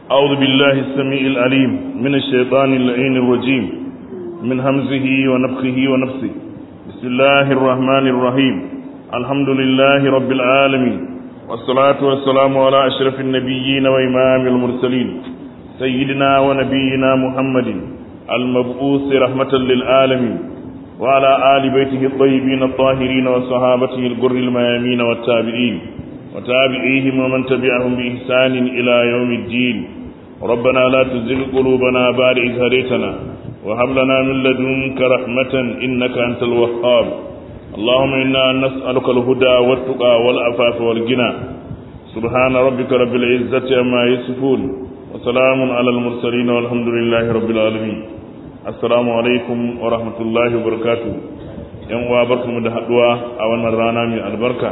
أعوذ بالله السميع العليم من الشيطان اللعين الرجيم من همزه ونفخه ونفسه بسم الله الرحمن الرحيم الحمد لله رب العالمين والصلاة والسلام على أشرف النبيين وإمام المرسلين سيدنا ونبينا محمد المبعوث رحمة للعالمين وعلى آل بيته الطيبين الطاهرين وصحابته الغر الميامين والتابعين وتابعيهم ومن تبعهم بإحسان إلى يوم الدين ربنا لا تزغ قلوبنا بعد إذ هديتنا وهب لنا من لدنك رحمة إنك أنت الوهاب اللهم إنا نسألك الهدى والتقى والعفاف والغنى سبحان ربك رب العزة عما يصفون وسلام على المرسلين والحمد لله رب العالمين السلام عليكم ورحمة الله وبركاته yan uwa barkamu da haduwa a wannan rana mai albarka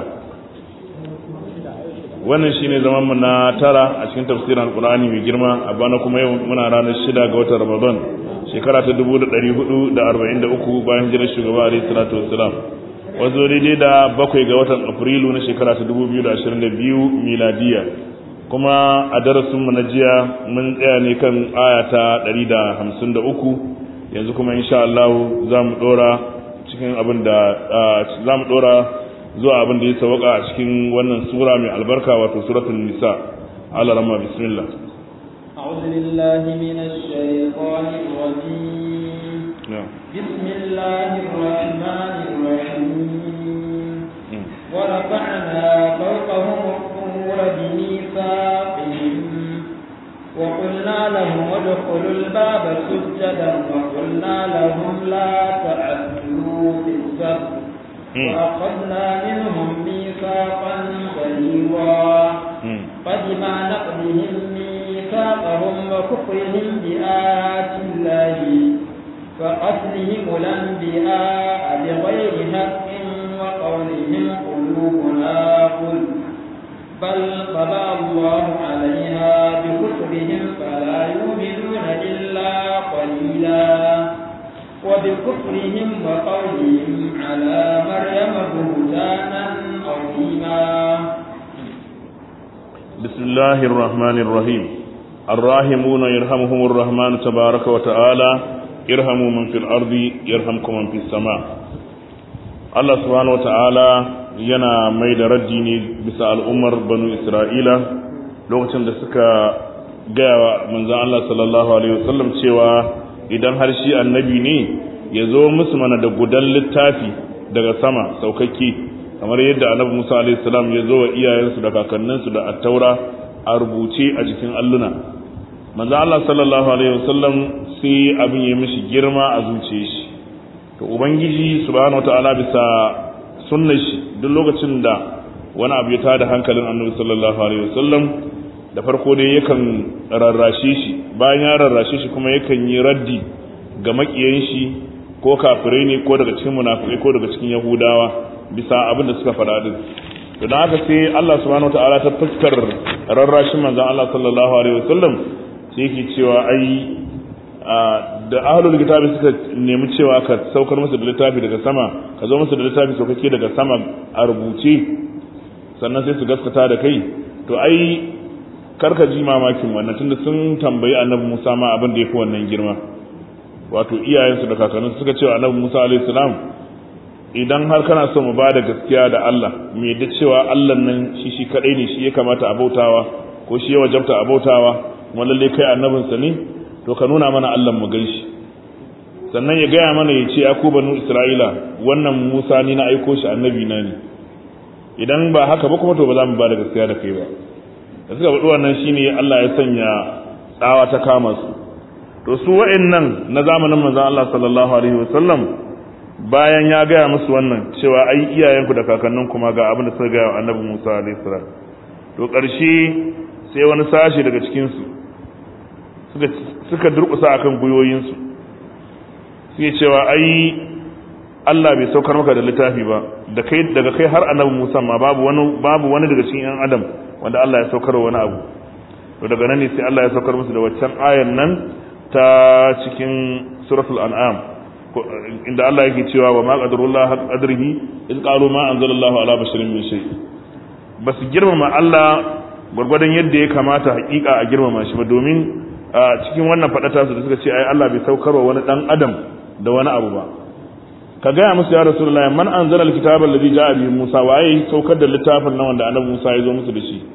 wannan shine zaman mu na tara a cikin tafsirin alqur'ani mai girma a bana kuma yau muna ranar shida ga watan ramadan shekara ta 1443 bayan hijirar shugaba alaihi salatu wassalam wazo daidai da bakwai ga watan afrilu na shekara ta 2022 miladiya kuma a darasin mu na jiya mun tsaya ne kan aya ta 153 yanzu kuma insha Allah za mu dora cikin abin da za mu dora zuwa abin da ya sauka a cikin wannan sura mai albarka wato suratul nisa ala rama bismillah أعوذ بالله من الشيطان الرجيم بسم الله الرحمن الرحيم ورفعنا فوقهم الطور بميثاقهم وقلنا لهم ادخلوا الباب سجدا وقلنا لهم لا تعدوا في السبت وأخذنا منهم ميثاقا غليظا فبما نقضهم ميثاقهم وكفرهم بآيات الله وقتلهم الأنبياء بغير حق وقولهم قلوبنا قل بل طبع الله عليها بكفرهم فلا يؤمنون إلا قليلا وبكفرهم وقولهم على مريم بهتانا عظيما بسم الله الرحمن الرحيم الراحمون يرحمهم الرحمن تبارك وتعالى ارحموا من في الأرض يرحمكم من في السماء الله سبحانه وتعالى yana mai da raddi ne bisa al'ummar banu isra'ila lokacin da suka gaya wa manzan Allah sallallahu alaihi wasallam cewa idan har shi annabi ne ya zo musu mana da gudan littafi daga sama saukakke kamar yadda annabi Musa alaihi salam ya zo wa iyayensu da kakanninsu da attaura a rubuce a jikin alluna manzo Allah sallallahu alaihi wasallam sai abin ya mishi girma a zuciyar shi to ubangiji subhanahu wataala bisa sunnar shi duk lokacin da wani abu ya tada hankalin annabi sallallahu alaihi wasallam da farko dai yakan rarrashe shi bayan ya rarrashe shi kuma yakan yi raddi ga makiyan shi ko kafirai ne ko daga cikin munafikai ko daga cikin yahudawa bisa abin da suka faɗa din to dan haka sai Allah subhanahu wataala ta fuskar rarrashin manzon Allah sallallahu alaihi wasallam sai yake cewa ai da ahlul kitabi suka nemi cewa ka saukar musu da littafi daga sama ka zo musu da littafi saukake daga sama a rubuce sannan sai su gaskata da kai to ai karka ji mamakin wannan tunda sun tambayi annabi Musa ma abin da yafi wannan girma wato iyayensu da kakanninsu suka cewa annabi Musa alaihi salam idan har kana so mu bada gaskiya da Allah mu yadda cewa Allah nan shi shi kadai ne shi ya kamata a bautawa ko shi ya wajabta a bautawa kuma lalle kai annabin sa ne to ka nuna mana Allah mu ganshi sannan ya gaya mana ya ce ya ku banu Isra'ila wannan Musa ni na aiko shi annabi na ne idan ba haka ba kuma to ba za mu bada gaskiya da kai ba da suka faɗi wannan shine Allah ya sanya tsawa ta kama su to su wa'annan na zamanin manzon Allah sallallahu alaihi wasallam bayan ya gaya musu wannan cewa ai iyayenku da kakannin kuma ga abin da suka gaya wa annabi Musa alaihi salam to ƙarshe sai wani sashi daga cikin su suka suka durƙusa akan guyoyin su suke cewa ai Allah bai saukar maka da littafi ba da kai daga kai har annabi Musa ma babu wani babu wani daga cikin yan adam wanda Allah ya saukar wani abu to daga nan ne sai Allah ya saukar musu da waccan ayan nan ta cikin suratul an'am inda Allah yake cewa wa ma qadarullah haq qadrihi in qalu ma anzalallahu ala basharin min shay basu girmama Allah gwargwadon yadda ya kamata hakika a girmama shi ba domin a cikin wannan faɗata su da suka ce ai Allah bai saukarwa wani dan adam da wani abu ba ka gaya musu ya rasulullahi man anzala alkitaba alladhi ja'a bihi Musa waye saukar da littafin nan wanda annabi Musa ya zo musu da shi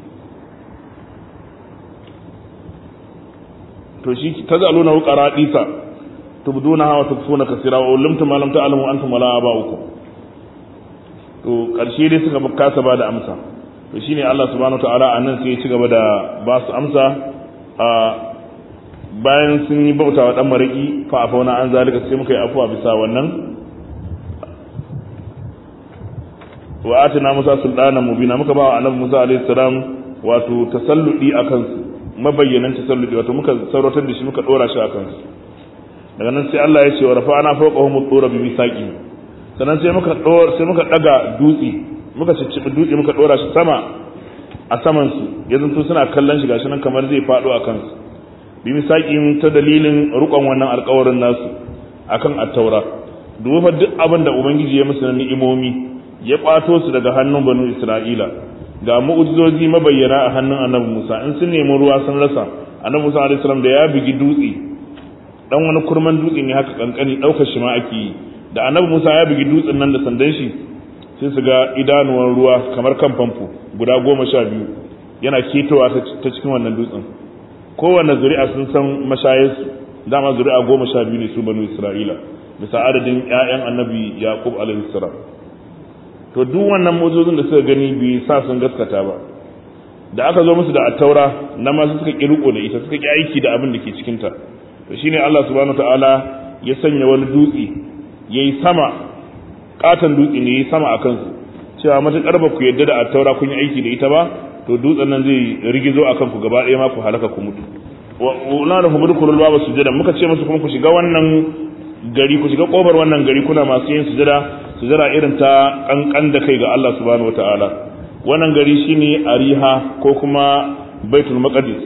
to shi tazaluna qaradisa tubdunaha wa tukfuna kaseera wa ulumtum ma lam ta'lamu antum wala aba'ukum to karshe dai suka kasa ba da amsa to shine Allah subhanahu wataala anan sai ya ci gaba da ba su amsa a bayan sun yi bauta wa dan mariki fa afauna an zalika sai muka yi afuwa bisa wannan wa atina musa sultanan mubina muka ba wa annabi musa alaihi salam wato tasalludi akan su mabayyanan tasalludi wato muka sauratar da shi muka dora shi akan su daga nan sai Allah ya ce wa rafa'ana fawqahum ad-dura bi misaqi sannan sai muka dor sai muka daga dutse muka ciccibi dutse muka dora shi sama a saman su yanzu to suna kallon shi gashi nan kamar zai fado a kansu bi misaqi ta dalilin rukon wannan alƙawarin nasu akan at-taura duba duk abin da ubangiji ya musu na ni'imomi ya kwato su daga hannun banu isra'ila ga mu'ujizozi mabayyana a hannun annabi musa in sun nemi ruwa sun rasa annabi musa alaihi salam da ya bigi dutse dan wani kurman dutse ne haka kankani daukar shi ma ake yi da annabi musa ya bigi dutsen nan da sandan shi sai su ga idanuwan ruwa kamar kan famfo guda goma sha biyu yana ketowa ta cikin wannan dutsen kowanne zuri'a sun san mashayarsu dama zuri'a goma sha biyu ne su banu isra'ila bisa adadin 'ya'yan annabi yaqub alaihi salam to duk wannan motocin da suka gani bai sa sun gaskata ba da aka zo musu da attaura na ma suka ki riko da ita suka ki aiki da abin da ke cikin ta to shine Allah subhanahu ta'ala ya sanya wani dutse yayi sama katan dutse ne yayi sama akan su cewa matakar ba ku yadda da attaura kun yi aiki da ita ba to dutsen nan zai rigizo akan ku gaba ɗaya ma ku halaka ku mutu wa na da hubudu kulul baba sujada muka ce musu kuma ku shiga wannan gari ku shiga kofar wannan gari kuna masu yin sujada sujada irin ta kankan da kai ga Allah subhanahu wataala wannan gari shine Ariha ko kuma Baitul Maqdis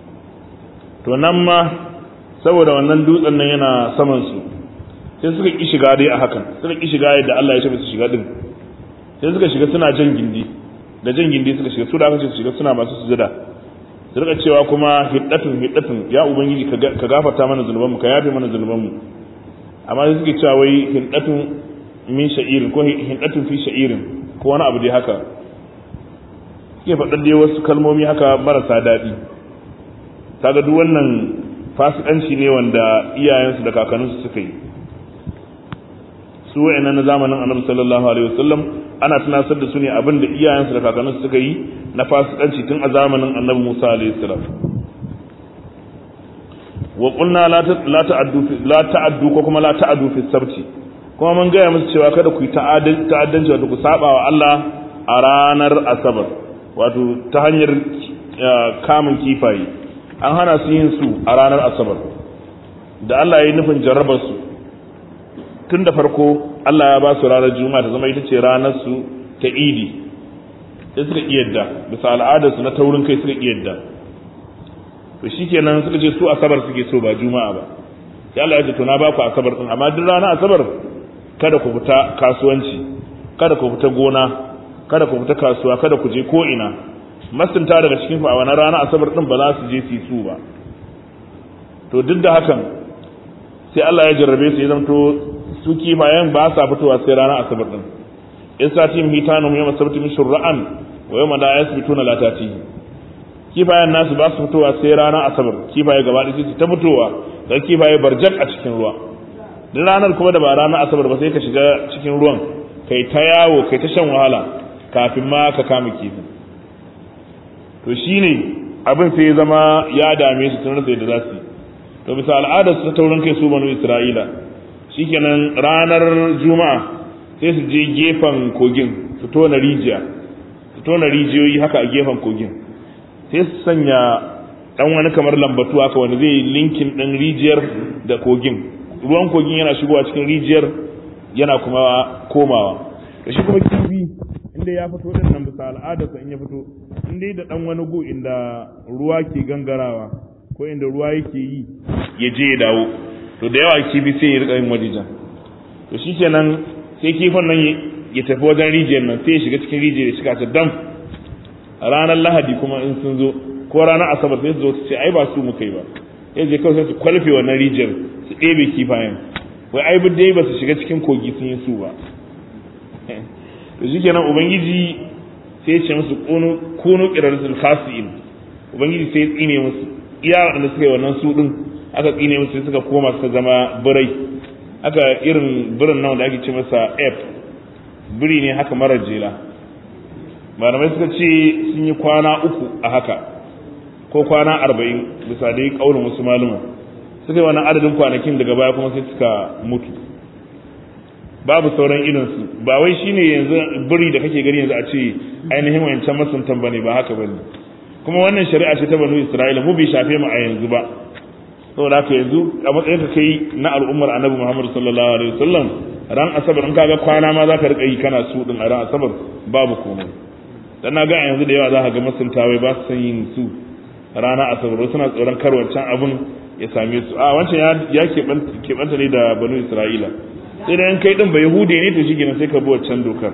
to nan ma saboda wannan dutsen nan yana saman su sai suka ki shiga dai a hakan suka ki shiga yadda Allah ya ce su shiga din sai suka shiga suna jan gindi da jan gindi suka shiga su da aka ce su shiga suna masu sujada su rika cewa kuma hiddatun hiddatun ya ubangiji ka gafarta mana zunubanmu ka yafe mana zunubanmu amma sai suke cewa wai hiddatun min sha'irin ko hindatun fi sha'irin ko wani abu dai haka suke faɗar dai wasu kalmomi haka marasa daɗi kaga duk wannan fasikanci ne wanda iyayensu da kakanninsu suka yi su wa'annan na zamanin annabi sallallahu alaihi wasallam ana tunasar da su ne abin da iyayensu da kakanninsu suka yi na fasikanci tun a zamanin annabi Musa alaihi salam wa qulna la ta'addu la ta'addu ko kuma la ta'addu fi sabti kuma mun gaya musu cewa kada ku yi ta'addanci wato ku saba wa Allah a ranar asabar wato ta hanyar kamun kifaye an hana su yin su a ranar asabar da Allah ya yi nufin jarrabar su tun da farko Allah ya ba su ranar juma'a ta zama ita ce ranar su ta idi sai suka iyadda bisa al'adar su na taurin kai suka iyadda to shikenan suka ce su asabar suke so ba juma'a ba sai Allah ya ce to na ba ku asabar din amma duk ranar asabar kada ku fita kasuwanci kada ku fita gona kada ku fita kasuwa kada ku je ko ina masunta daga cikin a wani rana asabar din ba za su je su su ba to duk da hakan sai Allah ya jarrabe su ya zanto su kifayen ba sa fitowa sai rana asabar din in satin hitanum yawma sabti min shur'an wa yawma la yasbituna la tatihi kifayen nasu ba su fitowa sai rana asabar kifaye gaba ɗaya su ta fitowa ga kifaye barjak a cikin ruwa duk ranar kuma da ba ranar asabar ba sai ka shiga cikin ruwan kai ta yawo kai ta shan wahala kafin ma ka kama kifin to shine abin sai ya zama ya dame su tun rasa yadda za su yi to bisa al'adar su ta taurin kai su banu isra'ila shikenan ranar juma'a sai su je gefen kogin su tona rijiya su tona rijiyoyi haka a gefen kogin sai su sanya dan wani kamar lambatu haka wanda zai linkin ɗin rijiyar da kogin ruwan kogin yana shigowa cikin rijiyar yana kuma komawa da shi kuma kifi inda ya fito din nan bisa al'adarsa in ya fito inda da dan wani gu inda ruwa ke gangarawa ko inda ruwa yake yi ya je ya dawo to da yawa kifi sai ya rika yin wajejen to shikenan sai kifin nan ya tafi wajen rijiyar nan sai ya shiga cikin rijiyar ya shiga ta dam ranar lahadi kuma in sun zo ko ranar asabar sai su zo su ce ai ba su muka yi ba ya je kawai sai su kwalfe wannan rijiyar su ɗebe kifayen wai ai bi dai ba su shiga cikin kogi sun yi su ba to shikenan ubangiji sai ya ce musu kunu kunu qiraratul khasiin ubangiji sai ya tsine musu iya wanda suka yi wannan su din aka tsine musu sai suka koma suka zama birai aka irin birin nan da ake ce masa f biri ne haka marar jela malamai suka ce sun yi kwana uku a haka ko kwana arba'in bisa dai kaunin wasu maluma suka yi wannan adadin kwanakin daga baya kuma sai suka mutu babu sauran irinsu ba wai shine yanzu biri da kake gani yanzu a ce ainihin wancan masuntan bane ba haka bane kuma wannan shari'a ce ta banu isra'ila mu bai shafe mu a yanzu ba saboda haka yanzu a matsayin ka kai na al'ummar annabi muhammad sallallahu alaihi wasallam ran asabar in kaga kwana ma zaka rika yi kana su din a ran asabar babu komai dan na ga a yanzu da yawa za ka ga masuntawa ba su san yin su rana asabar suna tsoron kar wancan abun ya same su a wancan ya keɓanta ne da banu isra'ila sai da yan kai din ba yahude ne to shikenan sai ka bi wancan dokar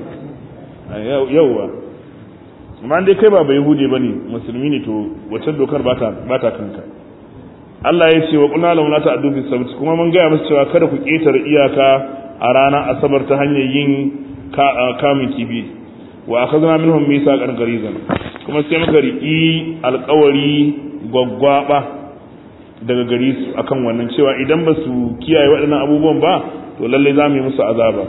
yauwa amma dai kai ba ba yahude bane musulmi ne to wancan dokar ba ta ba ta kanka Allah ya ce wa qulna lahum la ta'du fi sabt kuma mun gaya musu cewa kada ku ketare iyaka a ranar asabar ta hanyar yin kamun kibi wa akhadna minhum mithaqan gharizan kuma sai muka riki alƙawari gwaggwaba daga gari su akan wannan cewa idan ba su kiyaye waɗannan abubuwan ba to lalle za mu yi musu azaba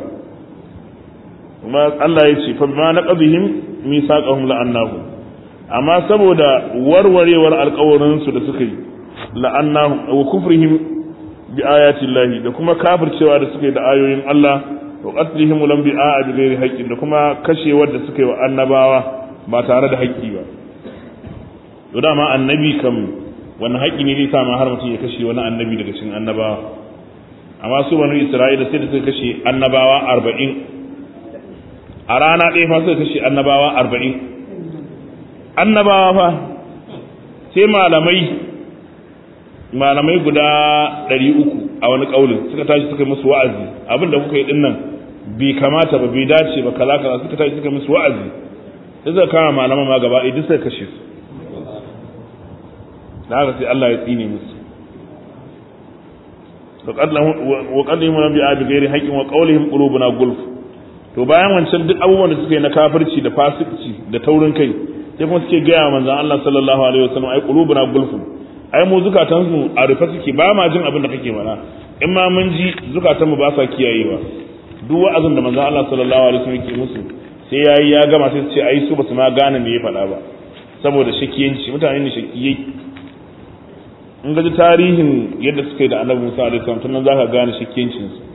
kuma Allah ya ce fa ma naqadhihim mithaqahum la'annahu amma saboda warwarewar alƙawarin su da suka yi la'annahu wa kufrihim bi ayati llahi da kuma kafircewa da suka yi da ayoyin Allah wa qatlihim lam bi a'a bi ghairi haqqin da kuma kashewar da suka yi wa annabawa ba tare da haƙƙi ba to dama annabi kam wannan haƙƙi ne zai sa ma har mutum ya kashe wani annabi daga cikin annabawa amma su banu isra'ila sai da suka kashe annabawa arba'in a rana ɗaya fa suka kashe annabawa arba'in annabawa fa sai malamai malamai guda ɗari uku a wani ƙaunin suka tashi suka musu wa'azi abin da kuka yi ɗin nan bai kamata ba bai dace ba kaza kaza suka tashi suka musu wa'azi sai suka kama malaman ma gaba ɗaya duk suka kashe su da haka sai Allah ya tsine musu wa qadlimu nabi abi ghairi haqqin wa qawlihim qulubuna gulf to bayan wancan duk abubuwan da suka yi na kafirci da fasici da taurin kai sai kuma suke gaya manzon Allah sallallahu alaihi wasallam ai qulubuna gulf ai mu zukatan su a rufe suke ba ma jin abin da kake mana in ma mun ji zukatan mu ba sa kiyayewa duk wa'azin da manzon Allah sallallahu alaihi wasallam yake musu sai yayi ya gama sai su ce ai su basu ma gane me ya faɗa ba saboda shakiyanci mutane ne shakiyai in gaji tarihin yadda suka yi da annabi Musa alaihi salam tunan zaka gane shakiyancin su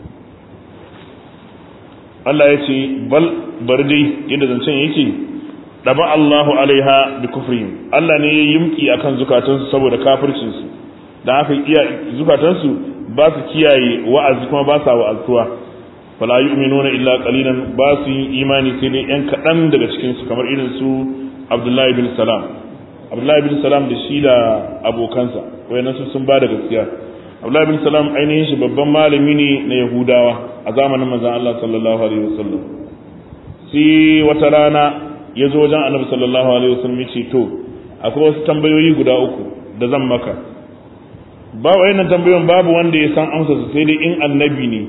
Allah ya ce bal bar dai yadda zancen yake daba Allahu alaiha bi kufrihim Allah ne ya yimki akan zukatansu saboda kafircin su dan haka iya zukatansu ba su kiyaye wa'azi kuma ba sa wa'azuwa fala yu'minuna illa qalilan ba su yi imani sai dai yan kadan daga cikin su kamar irin su Abdullahi bin Salam Abdullahi bin Salam da shi da abokansa wayannan su sun ba da gaskiya Abdullahi bin Salam ainihin shi babban malami ne na Yahudawa a zamanin manzon Allah sallallahu alaihi wasallam sai wata rana ya zo wajen Annabi sallallahu alaihi wasallam ya ce to akwai wasu tambayoyi guda uku da zan maka ba wayannan tambayoyin babu wanda ya san amsa su sai dai in annabi ne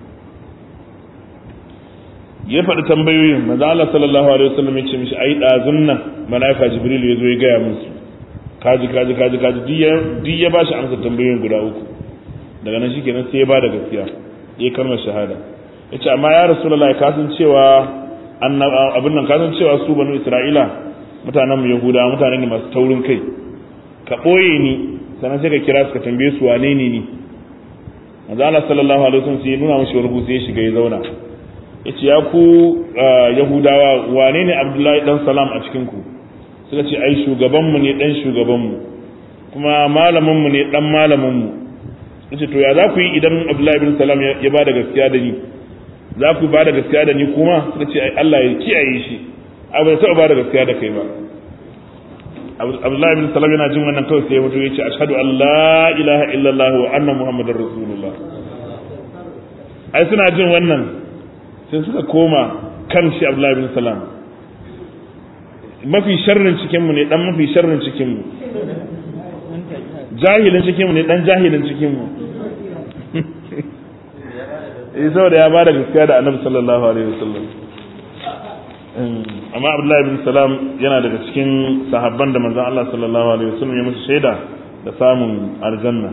ya faɗi tambayoyin manzo Allah sallallahu alaihi wasallam ya ce mishi ai dazun nan malaika jibril ya zo ya gaya musu kaji kaji kaji kaji duk ya bashi amsa tambayoyin guda uku daga nan shikenan sai ya bada gaskiya ya kalmar shahada yace amma ya rasulullahi ka san cewa abin nan ka san cewa su banu isra'ila mutanen mu yahuda mutane ne masu taurin kai ka boye ni sannan sai ka kira su ka tambaye su wane ne ni manzo Allah sallallahu alaihi wasallam sai ya nuna mishi wani sai ya shiga ya zauna yace ya ku yahudawa wane ne abdullahi dan salam a cikin ku suka ce ai shugabanmu ne dan shugabanmu kuma malaminmu ne dan malaminmu yace to ya za ku yi idan abdullahi bin salam ya ba da gaskiya da ni za ku ba da gaskiya da ni kuma suka ce ai Allah ya kiyaye shi abu da taɓa ba da gaskiya da kai ba abdullahi bin salam yana jin wannan kawai sai ya mutu ya ce ashhadu an la ilaha illallah wa anna muhammadar rasulullah ai suna jin wannan sai suka koma kan shi abdullahi bin salam mafi sharrin cikinmu ne dan mafi sharrin cikinmu jahilin cikinmu ne dan jahilin cikinmu eh saboda ya bada gaskiya da annabi sallallahu alaihi wasallam amma abdullahi bin salam yana daga cikin sahabban da manzon Allah sallallahu alaihi wasallam ya musu shaida da samun aljanna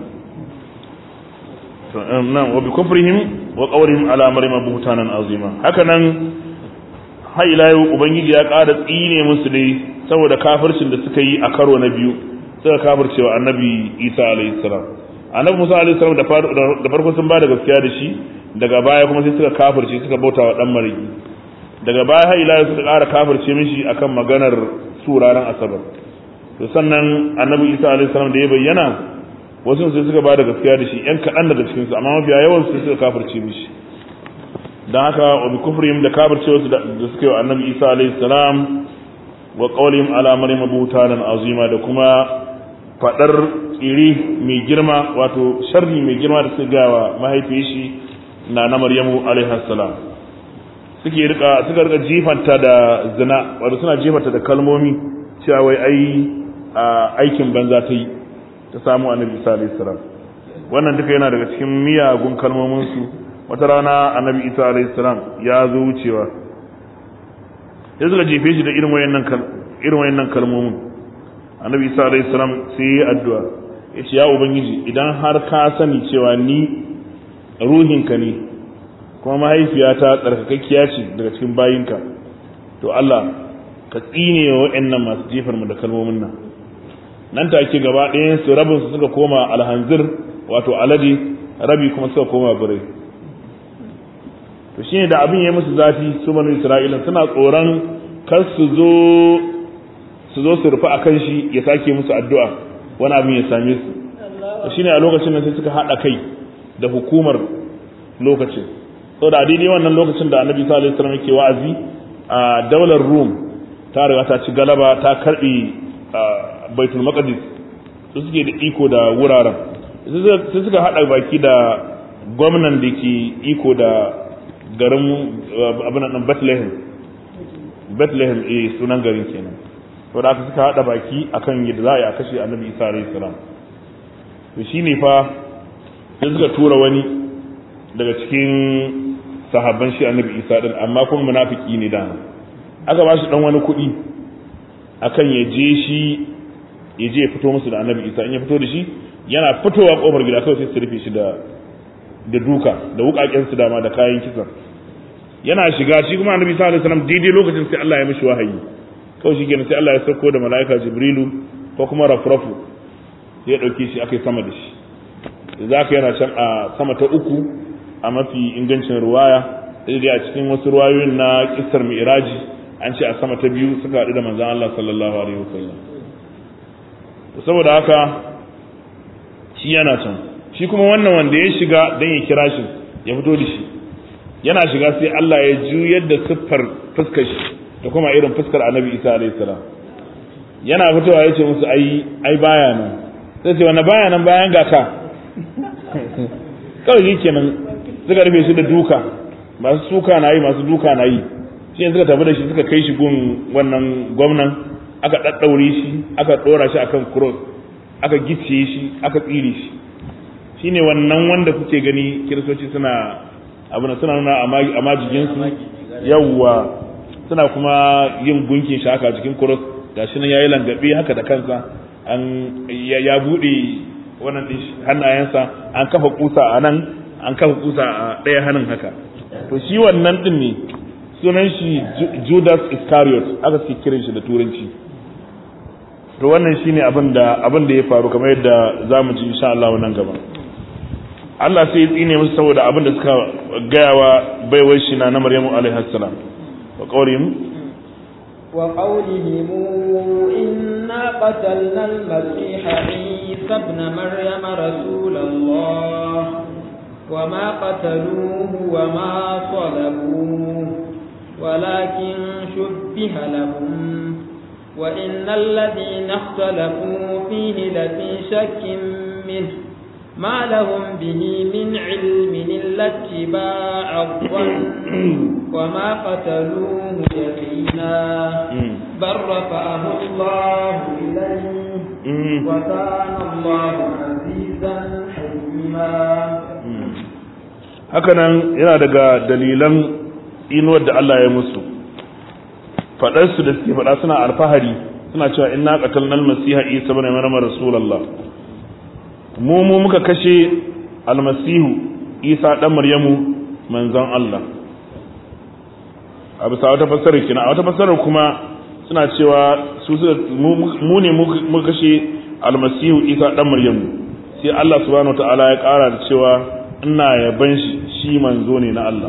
nan wa bi kufrihim wa qawlihim ala maryam buhtanan azima haka nan har ila yau ubangiji ya ƙara tsine musu ne saboda kafircin da suka yi a karo na biyu suka kafircewa annabi isa alaihi salam annabi musa alaihi salam da farko sun ba da gaskiya da shi daga baya kuma sai suka kafirce suka bauta wa dan marigi daga baya har ila suka ƙara kafirce mishi akan maganar su ranar asabar to sannan annabi isa alaihi salam da ya bayyana wasu sai suka ba da gaskiya da shi yan kaɗan daga cikinsu amma mafiya yawan su suka kafirce mishi don haka wa bi kufrihim da kafircewa da suka yi wa annabi isa alaihi salam wa qawlihim ala maryam butanan azima da kuma fadar tsiri mai girma wato sharri mai girma da suka gawa mahaifiyar shi na na maryamu alaihi salam suke rika suka rika jifanta da zina wato suna jifanta da kalmomi cewa wai ai aikin banza ta yi ta samu annabi isa alaihi salam wannan duka yana daga cikin miyagun kalmomin su wata rana annabi isa alaihi salam ya zo wucewa sai suka jefe shi da irin wayannan irin wayannan kalmomin annabi isa alaihi salam sai ya addu'a ya ce ya ubangiji idan har ka sani cewa ni ruhinka ne kuma mahaifiyata tsarkakakkiya ce daga cikin bayinka to Allah ka tsine wa wayannan masu jefar mu da kalmomin nan nan take gaba ɗayan su rabin su suka koma alhanzir wato alade rabi kuma suka koma birai to shine da abin ya musu zafi su banu isra'ila suna tsoron kar su zo su zo su rufe akan shi ya sake musu addu'a wani abin ya same su to shine a lokacin nan sai suka hada kai da hukumar lokacin saboda a daidai wannan lokacin da annabi sallallahu alaihi wasallam yake wa'azi a daular rum ta riga ta ci galaba ta karbi baitul maqdis su suke da iko da wuraren sai suka hada baki da gwamnan da ke iko da garin abin nan Bethlehem Bethlehem eh sunan garin kenan to da aka suka hada baki akan yadda za a yi a kashe Annabi Isa alayhi salam to shine fa sai suka tura wani daga cikin sahabban shi Annabi Isa din amma kuma munafiki ne da aka ba shi dan wani kuɗi akan ya je shi ya je ya fito musu da Annabi Isa in ya fito da shi yana fitowa kofar gida kawai sai su rufe shi da da duka da wukaken su dama da kayan kisan yana shiga shi kuma annabi sallallahu alaihi wasallam daidai lokacin sai Allah ya mishi wahayi kawai shi kenan sai Allah ya sauko da malaika jibrilu ko kuma rafrafu ya dauke shi akai sama da shi da zaka yana can a sama ta uku a mafi ingancin ruwaya sai dai a cikin wasu ruwayoyin na kissar mi'raji an ce a sama ta biyu suka haɗu da manzon Allah sallallahu alaihi wasallam saboda haka shi yana can shi kuma wannan wanda ya shiga don ya kira shi ya fito da shi yana shiga sai Allah ya juyar da siffar fuskar shi da kuma irin fuskar annabi isa alayhi salam yana fitowa ya ce musu ai ai baya nan sai ce wani baya nan bayan ga ka kawai shi kenan suka rufe shi da duka masu suka na yi masu duka na yi shi suka tafi da shi suka kai shi gun wannan gwamnan aka ɗaɗɗaure shi aka ɗora shi akan cross aka gicciye shi aka tsire shi shine wannan wanda kuke gani kiristoci suna abu na suna nuna a majijinsu yawwa suna kuma yin gunkin shi haka jikin cross gashi nan yayi langabe haka da kansa an ya bude wannan din hannayensa an kafa kusa a nan an kafa kusa a ɗaya hannun haka to shi wannan din ne sunan shi Judas Iscariot aka suke kiran shi da turanci to wannan shine abin da abin da ya faru kamar yadda zamu ji insha Allah nan gaba Allah sai ya tsine musu saboda abin da suka gayawa baiwar shi na Maryamu alaihi salam wa qawlihim wa qawlihim inna qatalna al-masih Isa ibn Maryam rasulallah wa ma qataluhu wa ma salabuhu ولكن شبه لهم وإن الذين اختلفوا فيه لفي شك منه ما لهم به من علم إلا اتباع الظن وما قتلوه يقينا بل رفعه الله إليه وكان الله عزيزا حكيما hakanan yana daga dalilan inuwar da Allah ya musu faɗarsu da suke faɗa suna alfahari suna cewa inna qatalna al-masiha isa ibn maryam rasulullah mu mu muka kashe almasihu isa dan maryamu manzon Allah a bisa wata fassarar kina a wata fassarar kuma suna cewa su mu ne muka kashe almasihu isa dan maryamu sai Allah subhanahu wataala ya kara da cewa ina yaban shi shi manzo ne na Allah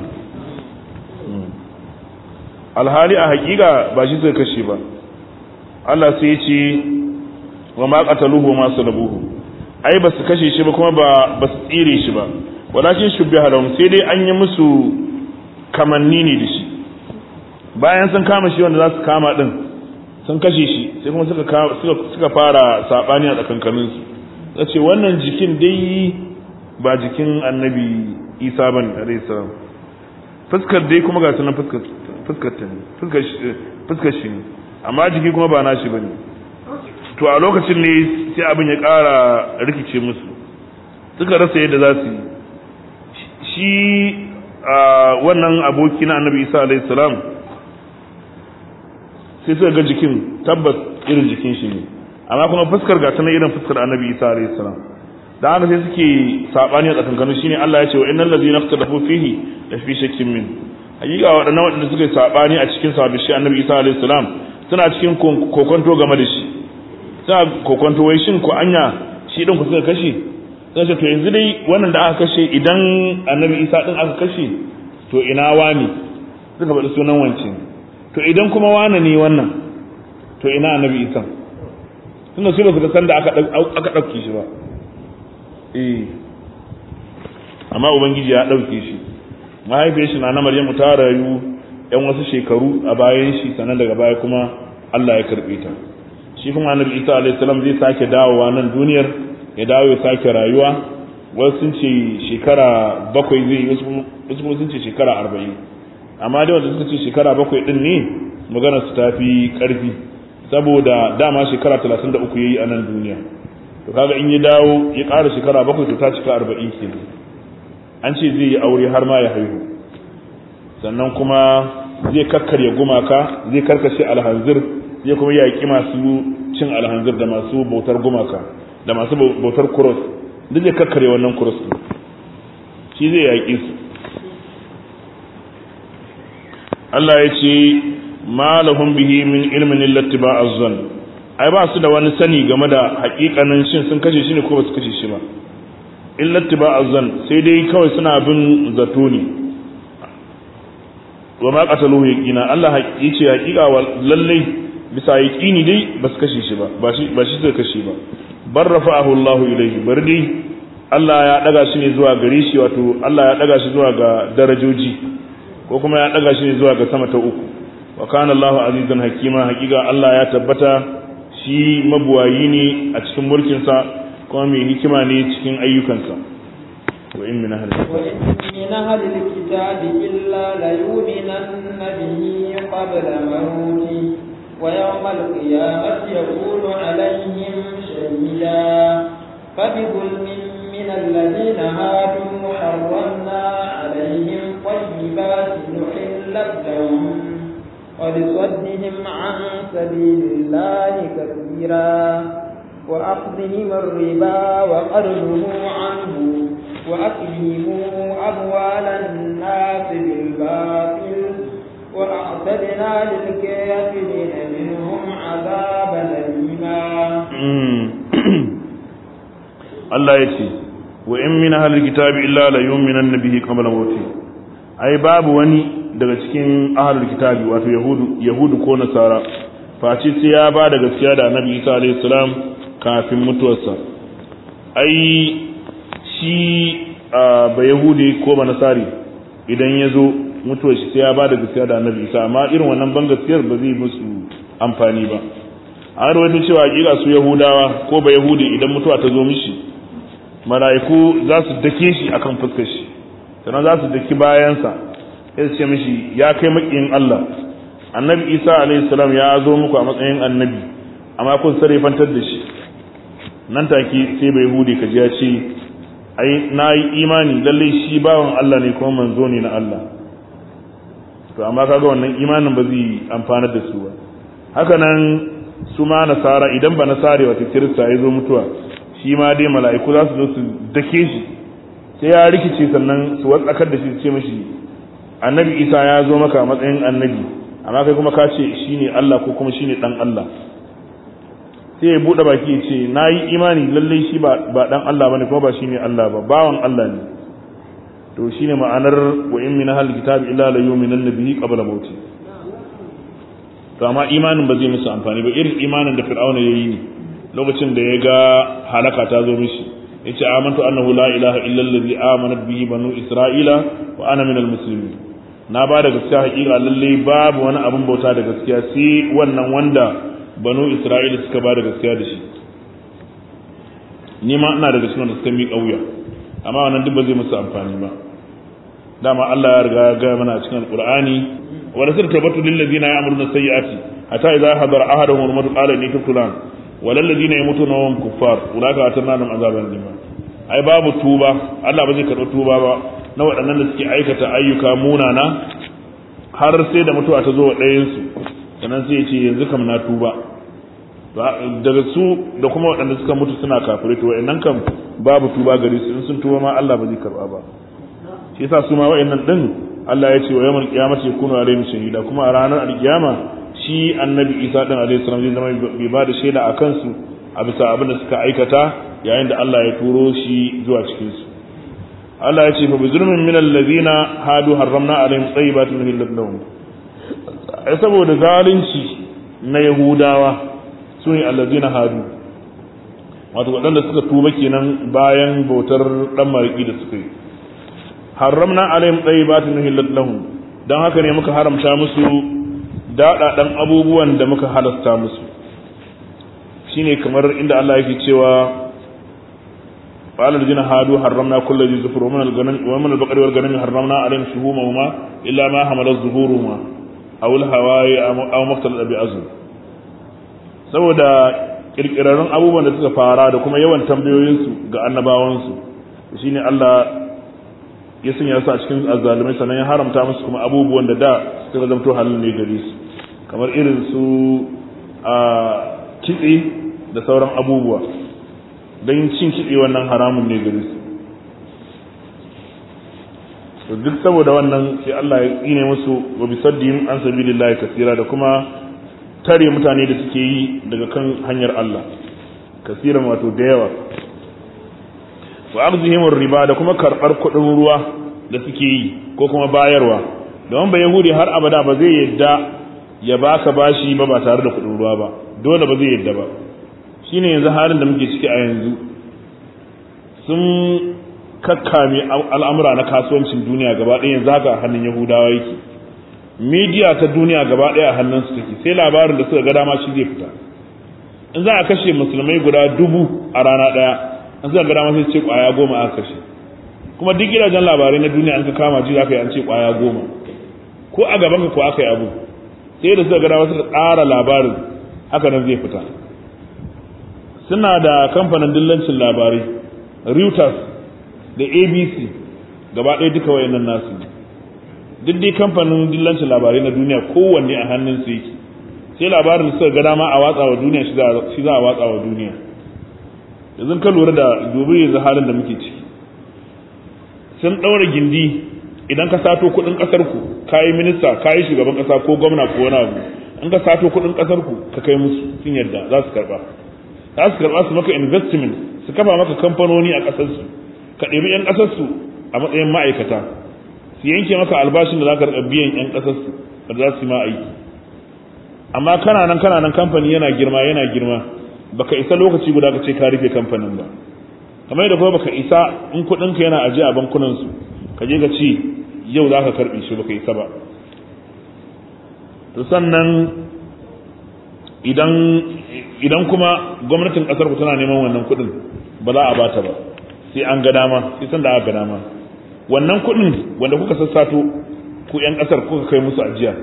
alhali a hakika ba shi suka kashe ba Allah sai ya ce wa ma qataluhu ma salabuhu ai ba su kashe shi ba kuma ba ba su tsire shi ba walakin shubbiha lahum sai dai an yi musu kamanni ne da shi bayan sun kama shi wanda za su kama din sun kashe shi sai kuma suka suka fara sabani a tsakankanin su zace wannan jikin dai ba jikin annabi Isa bane alayhi salam fuskar dai kuma ga sunan fuskar fuskar ta ne fuskar fuskar shi ne amma jiki kuma ba nashi bane to a lokacin ne sai abin ya ƙara rikice musu suka rasa yadda za su yi shi wannan aboki na annabi isa alaihi salam sai suka ga jikin tabbas irin jikin shi ne amma kuma fuskar ga tana irin fuskar annabi isa alaihi salam da haka sai suke sabani a tsakankanin shine Allah ya ce wa innal ladzina ikhtalafu fihi la fi shakkin min hakika waɗannan waɗanda suka sabani a cikin sa shi annabi isa alaihi salam suna cikin kokonto game da shi suna kokonto wai shin ko anya shi din ku suka kashe sai ce to yanzu dai wannan da aka kashe idan annabi isa din aka kashe to ina wani suka faɗi sunan wance to idan kuma wani ne wannan to ina annabi isa tunda su ba su san da aka aka ɗauke shi ba eh amma ubangiji ya ɗauke shi mahaifiyar shi na na maryamu ta rayu yan wasu shekaru a bayan shi sannan daga baya kuma Allah ya karɓe ta shi kuma annabi isa alaihi salam zai sake dawowa nan duniyar ya dawo ya sake rayuwa wasu sun ce shekara bakwai zai yi wasu kuma sun ce shekara arba'in amma dai wanda suka ce shekara bakwai din ne magana su tafi karfi saboda dama shekara talatin da uku ya yi a nan duniya to kaga in ya dawo ya ƙara shekara bakwai to ta cika arba'in kenan an ce zai yi aure har ma ya haihu sannan kuma zai kakkarya gumaka zai karkashe alhanzir zai kuma yaƙi masu cin alhanzir da masu bautar gumaka da masu bautar kuros duk zai kakkarya wannan kuros shi zai yaƙi su Allah ya ce ma lahum bihi min ilmin illati ba azzan ai ba su da wani sani game da haƙiƙanin shin sun kashe shi ne ko ba su kashe shi ba illati ba azzan sai dai kawai suna bin zato ne wa ma qataluhu yaqina Allah yace haƙiƙa wa lallai bisa yaqini dai ba su kashe shi ba ba shi ba shi suka kashe ba bar rafa'ahu Allah ilayhi bar dai Allah ya daga shi ne zuwa gare shi wato Allah ya daga shi zuwa ga darajoji ko kuma ya daga shi ne zuwa ga sama ta uku wa kana Allahu azizan hakima haƙiƙa Allah ya tabbata shi mabuwayi ne a cikin mulkinsa kuma mai hikima ne cikin ayyukansa wa in min ahli وإن من أهل الكتاب إلا ليؤمنن به قبل موته ويوم القيامة يكون عليهم شهيدا فبظلم من الذين هادوا حرمنا عليهم طيبات نحلت لهم ولصدهم عن سبيل الله كثيرا وأخذهم الربا وقرضه عنه وأكلهم أموال الناس بالباطل وأعتدنا للكافرين منهم عذابا أليما Allah ya ce wa in min ahlil kitabi illa la yu'minan bihi qabla mawti ai babu wani daga cikin ahlul kitabi wato yahudu yahudu ko nasara face sai ya ba da gaskiya da annabi Isa alaihi salam kafin mutuwarsa ai shi ba yahudi ko ba nasari idan ya zo mutuwar shi sai ya ba da gaskiya da annabi Isa amma irin wannan ban gaskiyar ba zai musu amfani ba an rawaito cewa hakika su yahudawa ko ba yahudi idan mutuwa ta zo mishi mala'iku za su dake shi akan fuskar shi sannan za su daki bayansa sai su ce mishi ya kai makiyin Allah annabi isa alaihi salam ya zo muku a matsayin annabi amma kun sarrafantar da shi nan take sai bai hude ka ji ya ce ai na yi imani lallai shi bawan Allah ne kuma manzo ne na Allah to amma kaga wannan imanin ba zai amfanar da su ba haka nan su ma nasara idan ba nasare wata kirista ya zo mutuwa shi ma dai mala'iku za su zo su dake shi sai ya rikice sannan su watsakar da shi su ce mashi annabi isa ya zo maka a matsayin annabi amma kai kuma ka ce shine Allah ko kuma shine dan Allah sai ya bude baki ya ce na yi imani lallai shi ba dan Allah bane kuma ba shine Allah ba bawan Allah ne to shine ma'anar wa in min ahli kitabi illa la yu'minanna bihi qabla mauti to amma imanin ba zai musu amfani ba irin imanin da fir'auna yayi ne lokacin da ya ga halaka ta zo mishi yace amantu annahu la ilaha illa allazi amanat bihi banu isra'ila wa ana minal muslimin na ba da gaskiya hakika lalle babu wani abin bauta da gaskiya sai wannan wanda banu isra'ila suka ba da gaskiya da shi ni ma ina daga cikin da suka miƙa wuya amma wannan duk ba zai musu amfani ba dama Allah ya riga ya ga mana a cikin alqur'ani wa lasir tabatu lil ladina ya'maluna sayyi'ati hatta idza hadara ahaduhum al-maut qala inni tubtu lan wa lil ladina yamutuna wa hum kuffar ulaka atanna lahum azaban lima ai babu tuba Allah ba zai karɓi tuba ba na waɗannan da suke aikata ayyuka munana har sai da mutuwa ta zo wa ɗayansu sannan sai ya ce yanzu kam na tuba daga su da kuma waɗanda suka mutu suna kafirai to wa'annan kam babu tuba gare su in sun tuba ma Allah ba zai karɓa ba shi yasa su ma wa'annan din Allah ya ce wa yawan kiyamati yakunu alaihim shahida kuma a ranar alkiyama shi annabi Isa din alaihi salam zai zama bai ba da shaida a kansu a bisa abin da suka aikata yayin da Allah ya turo shi zuwa cikin su Allah ya ce fa bizulmin min allazina hadu harramna alaihim tayyibatin uhillat lahum ai saboda zalunci na yahudawa sune allazina hadu wato waɗanda suka tuba kenan bayan bautar dan mariki da suka yi harramna alaihim tayyibatin uhillat lahum dan haka ne muka haramta musu daɗaɗan abubuwan da muka halasta musu shine kamar inda Allah yake cewa قال الذين هادوا حرمنا كل ذي زفر ومن الغنم ومن البقر والغنم حرمنا عليهم شهومهما الا ما حملت ظهورهما او الهواي او ما اختلط بأزل saboda kirkirarrun abubuwan da suka fara da kuma yawan tambayoyinsu ga annabawansu shine Allah ya sanya su a cikin azzalumai sannan ya haramta musu kuma abubuwan da da suka zamto halin ne gare su kamar irin su a kitse da sauran abubuwa don cin kitse wannan haramun ne gare su duk saboda wannan sai Allah ya tsine musu wa bisaddihim an sabilillahi kasira da kuma tare mutane da suke yi daga kan hanyar Allah kasiran wato da yawa wa arzihim riba da kuma karbar kuɗin ruwa da suke yi ko kuma bayarwa don ba yahudi har abada ba zai yadda ya baka bashi ba ba tare da kuɗin ruwa ba dole ba zai yadda ba shine yanzu halin da muke ciki a yanzu sun kakkame al'amura na kasuwancin duniya gaba ɗaya yanzu haka a hannun yahudawa yake midiya ta duniya gaba ɗaya a hannunsu take sai labarin da suka ga dama shi zai fita in za a kashe musulmai guda dubu a rana ɗaya an suka ga dama sai ce ƙwaya goma aka kashe kuma duk gidajen labarai na duniya an ka kama ji za ka yi an ce ƙwaya goma ko a gaban ka ko aka yi abu sai da suka ga dama suka tsara labarin haka nan zai fita suna da kamfanin dillancin labarai Reuters da ABC gaba ɗaya duka wayannan nasu duk dai kamfanin dillancin labarai na duniya kowanne a hannun su yake sai labarin suka ga dama a watsa wa duniya shi za a watsa wa duniya yanzu ka lura da dubi yanzu halin da muke ciki sun ɗaura gindi idan ka sato kuɗin ƙasar ku kayi minista kayi shugaban ƙasa ko gwamna ko wani abu in ka sato kuɗin ƙasar ku ka kai musu sun yadda za su karɓa za su karɓa su maka investment su kafa maka kamfanoni a ƙasarsu ka ɗebi 'yan ƙasarsu a matsayin ma'aikata su yanke maka albashin da za ka biyan 'yan ƙasarsu da za su yi ma aiki amma kana nan kana nan kamfani yana girma yana girma baka isa lokaci guda ka ce ka rufe kamfanin ba kamar yadda kuma baka isa in kuɗinka yana ajiye a bankunansu ka je ka ce yau za ka karɓe shi baka isa ba to sannan idan idan kuma gwamnatin kasar ku tana neman wannan kuɗin ba za a bata ba sai an ga dama sai san da aka ga dama wannan kuɗin wanda kuka sassato ku yan kasar kuka kai musu ajiya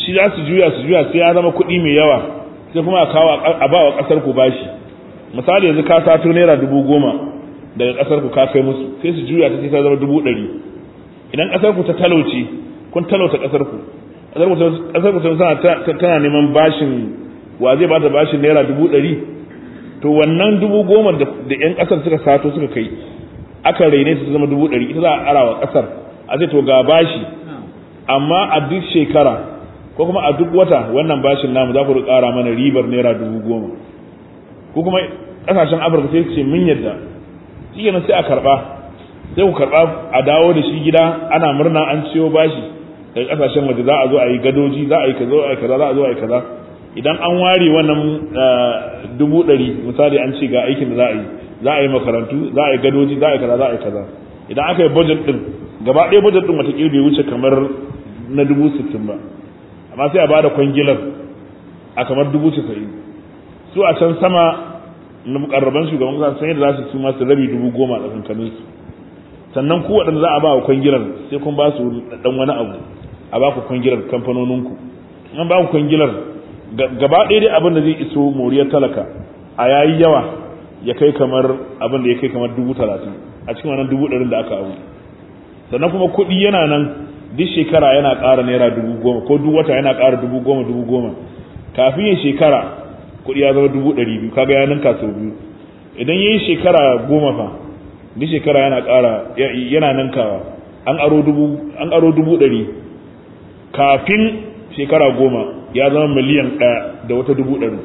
shi za su juya su juya sai ya zama kuɗi mai yawa sai kuma a kawo a ba wa ƙasar ku bashi misali yanzu ka sato naira dubu goma daga ƙasar ku ka kai musu sai su juya ta sai ta zama dubu ɗari idan ƙasar ku ta talauce kun talauta ƙasar ku ƙasar ku tana tana neman bashin wa zai bata bashin naira dubu ɗari to wannan dubu goma da ƴan ƙasar suka sato suka kai aka raine su zama dubu ɗari ita za a ara wa ƙasar a ce to ga bashi amma a duk shekara ko kuma a duk wata wannan bashin namu za ku ƙara mana ribar naira dubu goma ko kuma ƙasashen afirka sai su ce mun yadda shi kenan sai a karɓa sai ku karɓa a dawo da shi gida ana murna an ciyo bashi daga ƙasashen waje za a zo a yi gadoji za a yi kaza a yi kaza za a zo a yi kaza idan an ware wannan dubu ɗari misali an ce ga aikin da za a yi za a yi makarantu za a yi gadoji za a yi kaza za a yi kaza idan aka yi budget din gaba ɗaya budget din wataƙila bai wuce kamar na dubu sittin ba amma sai a bada kwangilar a kamar dubu casa'in su a can sama na mukarraban shugaban kasa sun yadda za su su masu rabi dubu goma a kankanin su sannan ku waɗanda za a ba wa kwangilar sai kun ba su ɗan wani abu a ba ku kwangilar kamfanoninku an ba ku kwangilar gaba ɗaya dai abin da zai iso moriyar talaka a yayi yawa ya kai kamar abin da ya kai kamar dubu talatin a cikin wannan dubu ɗarin da aka abu sannan kuma kuɗi yana nan duk shekara yana ƙara naira dubu goma ko duk wata yana ƙara dubu goma dubu goma kafin yin shekara kuɗi ya zama dubu ɗari biyu kaga ya ninka sau biyu idan ya yi shekara goma fa duk shekara yana ƙara yana ninkawa an aro dubu an aro dubu ɗari kafin shekara goma ya zama miliyan ɗaya da wata dubu ɗari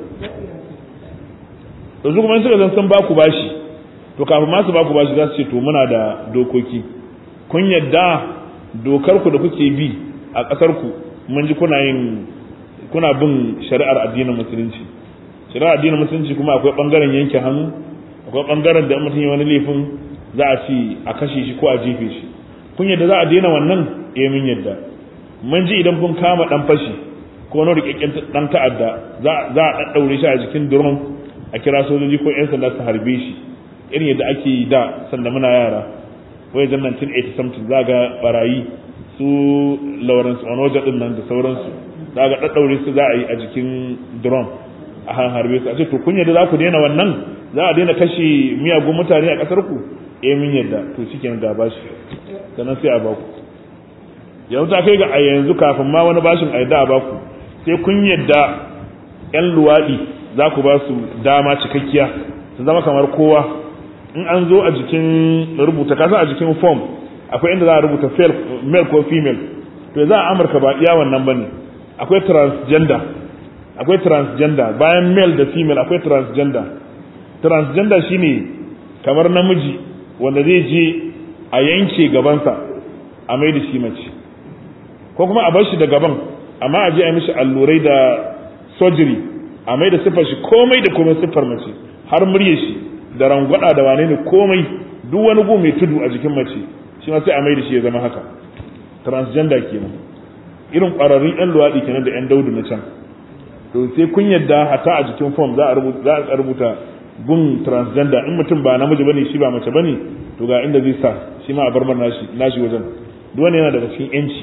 yanzu kuma suka zan san ba ku bashi to kafin ma su ba ku bashi za su ce to muna da dokoki kun yadda dokar ku da kuke bi a ƙasar ku mun ji kuna yin kuna bin shari'ar addinin musulunci shari'ar addinin musulunci kuma akwai bangaren yanke hannu akwai bangaren da mutum ya wani laifin za a ci a kashe shi ko a jefe shi kun yadda za a daina wannan eh mun yadda mun ji idan kun kama dan fashi ko wani rikakken dan ta'adda za a daddaure shi a jikin drum a kira sojoji ko yan sanda su harbe shi irin yadda ake yi da sanda muna yara wai zan 1980 something za ga barayi su Lawrence Onoja din nan da sauransu za ga daddaure su za a yi a jikin drum a harbe su a ce to kun yadda za ku daina wannan za a daina kashe miyagun mutane a kasar ku eh mun yadda to shikenan ga bashi sannan sai a baku yanzu ta kai ga a yanzu kafin ma wani bashin a yadda a baku sai kun yadda yan luwaɗi za ku ba su dama cikakkiya su zama kamar kowa in an zo a jikin rubuta kasa a jikin form akwai inda za a rubuta male ko female to za a amurka ba iya wannan bane akwai transgender akwai transgender bayan male da female akwai transgender transgender shine kamar namiji wanda zai je a yanke gabansa a mai da shi mace ko kuma a bar shi da gaban amma a je a yi mishi allurai da surgery a mai da siffar shi komai da komai siffar mace har murye shi da rangwada da wane ne komai duk wani gu mai tudu a jikin mace shi ma sai a mai da shi ya zama haka transgender kenan irin ƙwararrun yan luwaɗi kenan da yan daudu na can to sai kun yadda hata a jikin form za a rubuta za a rubuta gun transgender in mutum ba namiji bane shi ba mace bane to ga inda zai sa shi ma a bar nashi nashi wajen duk wani yana daga cikin yanci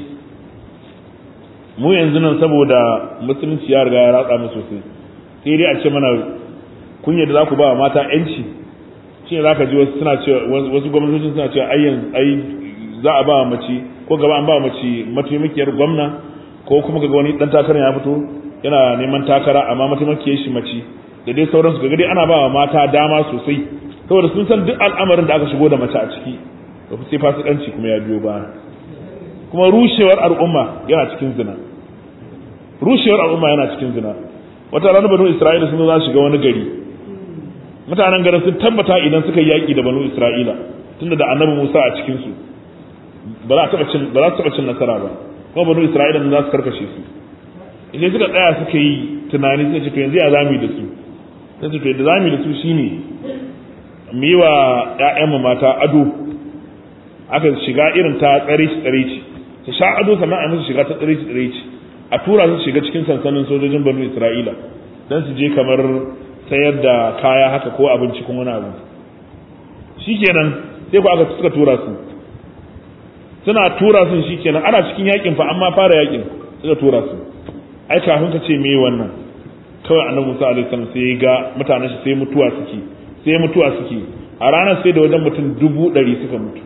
mu yanzu nan saboda musulunci ya riga ya ratsa mu sosai sai dai a ce mana kun yadda za ku ba mata yanci shi ne za ka ji wasu suna cewa wasu gwamnatocin suna cewa ai ai za a ba mace ko gaba an ba mace mataimakiyar gwamna ko kuma ga wani dan takara ya fito yana neman takara amma mataimakiyar shi mace da dai sauransu ga dai ana ba wa mata dama sosai saboda sun san duk al'amarin da aka shigo da mace a ciki da sai fasikanci kuma ya biyo baya kuma rushewar al'umma yana cikin zina rushewar al'umma yana cikin zina wata ranar banu isra'ila sun za su shiga wani gari mutanen garin sun tabbata idan suka yi yaƙi da banu isra'ila tunda da annabi musa a cikin su ba za su taɓa cin nasara ba kuma banu isra'ila za su karkashe su idan suka tsaya suka yi tunani suka ce to yanzu ya zami da su sai su to yadda zami da su shine mu yi wa ƴaƴanmu mata ado aka shiga irin ta tsare ci tsare ci su sha ado sannan a musu shiga ta tsare ci tsare ci a tura su shiga cikin sansanin sojojin banu isra'ila don su je kamar sayar da kaya haka ko abinci kuma wani abu shikenan sai ku aka suka tura su suna tura su shikenan ana cikin yakin fa amma fara yakin suka tura su ai kafin ka ce me wannan kawai annabi Musa alaihi salam sai ya ga mutanen shi sai mutuwa suke sai mutuwa suke a ranar sai da wajen mutum dubu ɗari suka mutu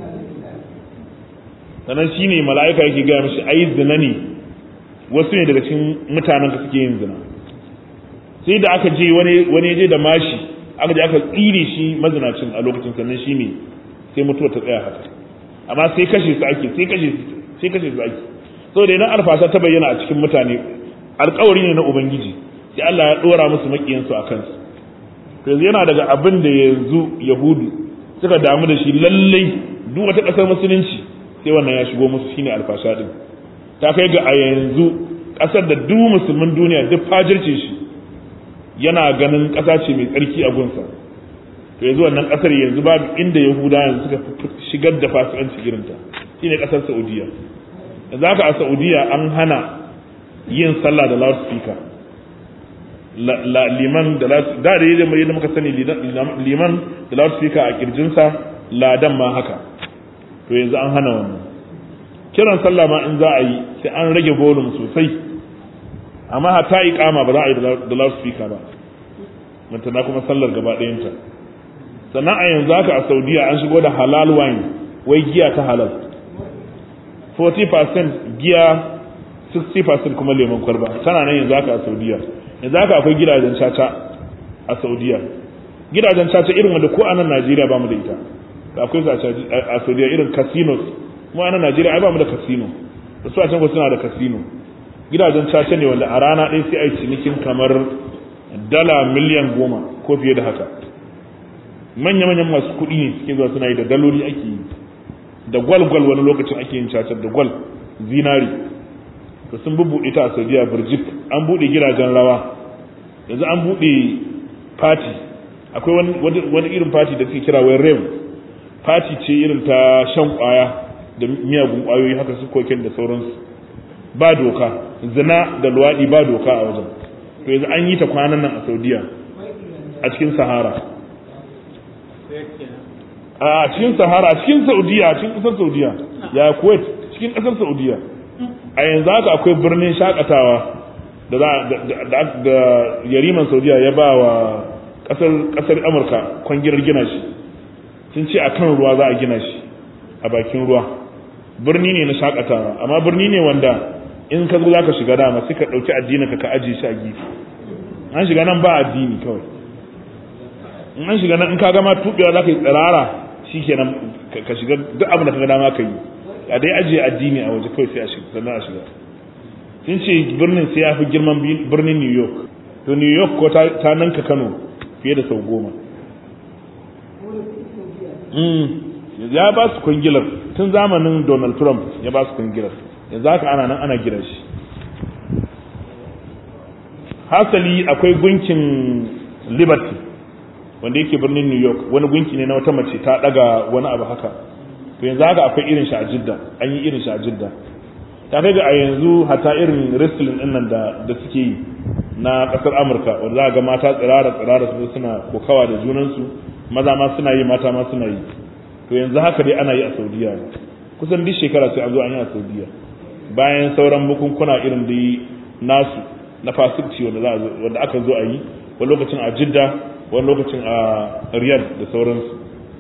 sannan shi ne mala'ika yake gaya mashi ai zina ne wasu ne daga cikin mutanen ka suke yin zina sai da aka je wani je da mashi aka je aka tsire shi mazinacin a lokacin sannan shi ne sai mutuwa ta tsaya haka amma sai kashe su ake sai kashe su sai kashe su ake saboda idan alfasa ta bayyana a cikin mutane alkawari ne na ubangiji sai Allah ya dora musu makiyansu a kansu to yanzu yana daga abin da yanzu yahudu suka damu da shi lallai duk wata kasar musulunci sai wannan ya shigo musu shine alfasha din ta kai ga a yanzu kasar da duk musulmin duniya duk fajirce shi yana ganin kasa ce mai tsarki a gunsa to yanzu wannan kasar yanzu babu inda yahuda yanzu suka shigar da fasikanci irinta shine kasar saudiya yanzu haka a saudiya an hana yin sallah da loudspeaker la liman da da da yadda muka sani liman da loudspeaker a kirjinsa ladan ma haka to yanzu an hana wannan kiran sallah ma in za a yi sai an rage volume sosai amma hatta iqama ba za a yi da loudspeaker ba mantana kuma sallar gaba ɗayanta sannan a yanzu haka a saudiya an shigo da halal wine wai giya ta halal 40% giya 60% kuma lemon kwalba tana nan yanzu haka a saudiya yanzu haka akwai gidajen caca a saudiya gidajen caca irin wanda ko a nan najeriya ba mu da ita akwai su a saudiya irin casinos mu a nan najeriya ai ba mu da casino da su a can suna da casino gidajen caca ne wanda a rana ɗaya sai a yi cinikin kamar dala miliyan goma ko fiye da haka manya-manyan masu kuɗi ne suke zuwa suna yi da daloli ake yi da gwal-gwal wani lokacin ake yin cacar da gwal zinari to sun bubbuɗe ta a saudiya birjik an buɗe gidajen rawa yanzu an buɗe fati akwai wani irin fati da suke kira wai rev fati ce irin ta shan kwaya da miyagun kwayoyi haka su koken da sauransu ba doka zina da luwaɗi ba doka a wajen to yanzu an yi ta kwanan nan a saudiya a cikin sahara a cikin sahara a cikin saudiya a cikin ƙasar saudiya ya kuwait cikin ƙasar saudiya a yanzu haka akwai birnin shakatawa da da yariman saudiya ya ba wa ƙasar amurka kwangirar gina shi sun ce a kan ruwa za a gina shi a bakin ruwa birni ne na shakatawa amma birni ne wanda in ka zo za ka shiga dama sai ka ɗauki addinin ka ka ajiye shi a gefe an shiga nan ba addini kawai in an shiga nan in ka gama tuɓewa za ka yi tsirara shi kenan ka shiga duk abin da ka ga dama ka yi a dai ajiye addini a waje kawai sai a shiga sannan a shiga sun ce birnin sai ya fi girman birnin new york to new york ko ta nanka kano fiye da sau goma ya ba su kwangilar tun zamanin donald trump ya ba su kwangilar yanzu haka ana nan ana gina shi hasali akwai gunkin liberty wanda yake birnin new york wani gunki ne na wata mace ta daga wani abu haka to yanzu haka akwai irin shi a jidda an yi irin shi a jidda ta kai ga a yanzu hata irin wrestling din nan da da suke yi na kasar amurka wanda za ga mata tsirara tsirara su suna kokawa da junansu maza ma suna yi mata ma suna yi to yanzu haka dai ana yi a saudiya kusan duk shekara sai an zo an yi a saudiya bayan sauran bukunkuna irin da nasu na fasikci wanda wanda aka zo a yi wani lokacin a jidda wani lokacin a riyadh da sauransu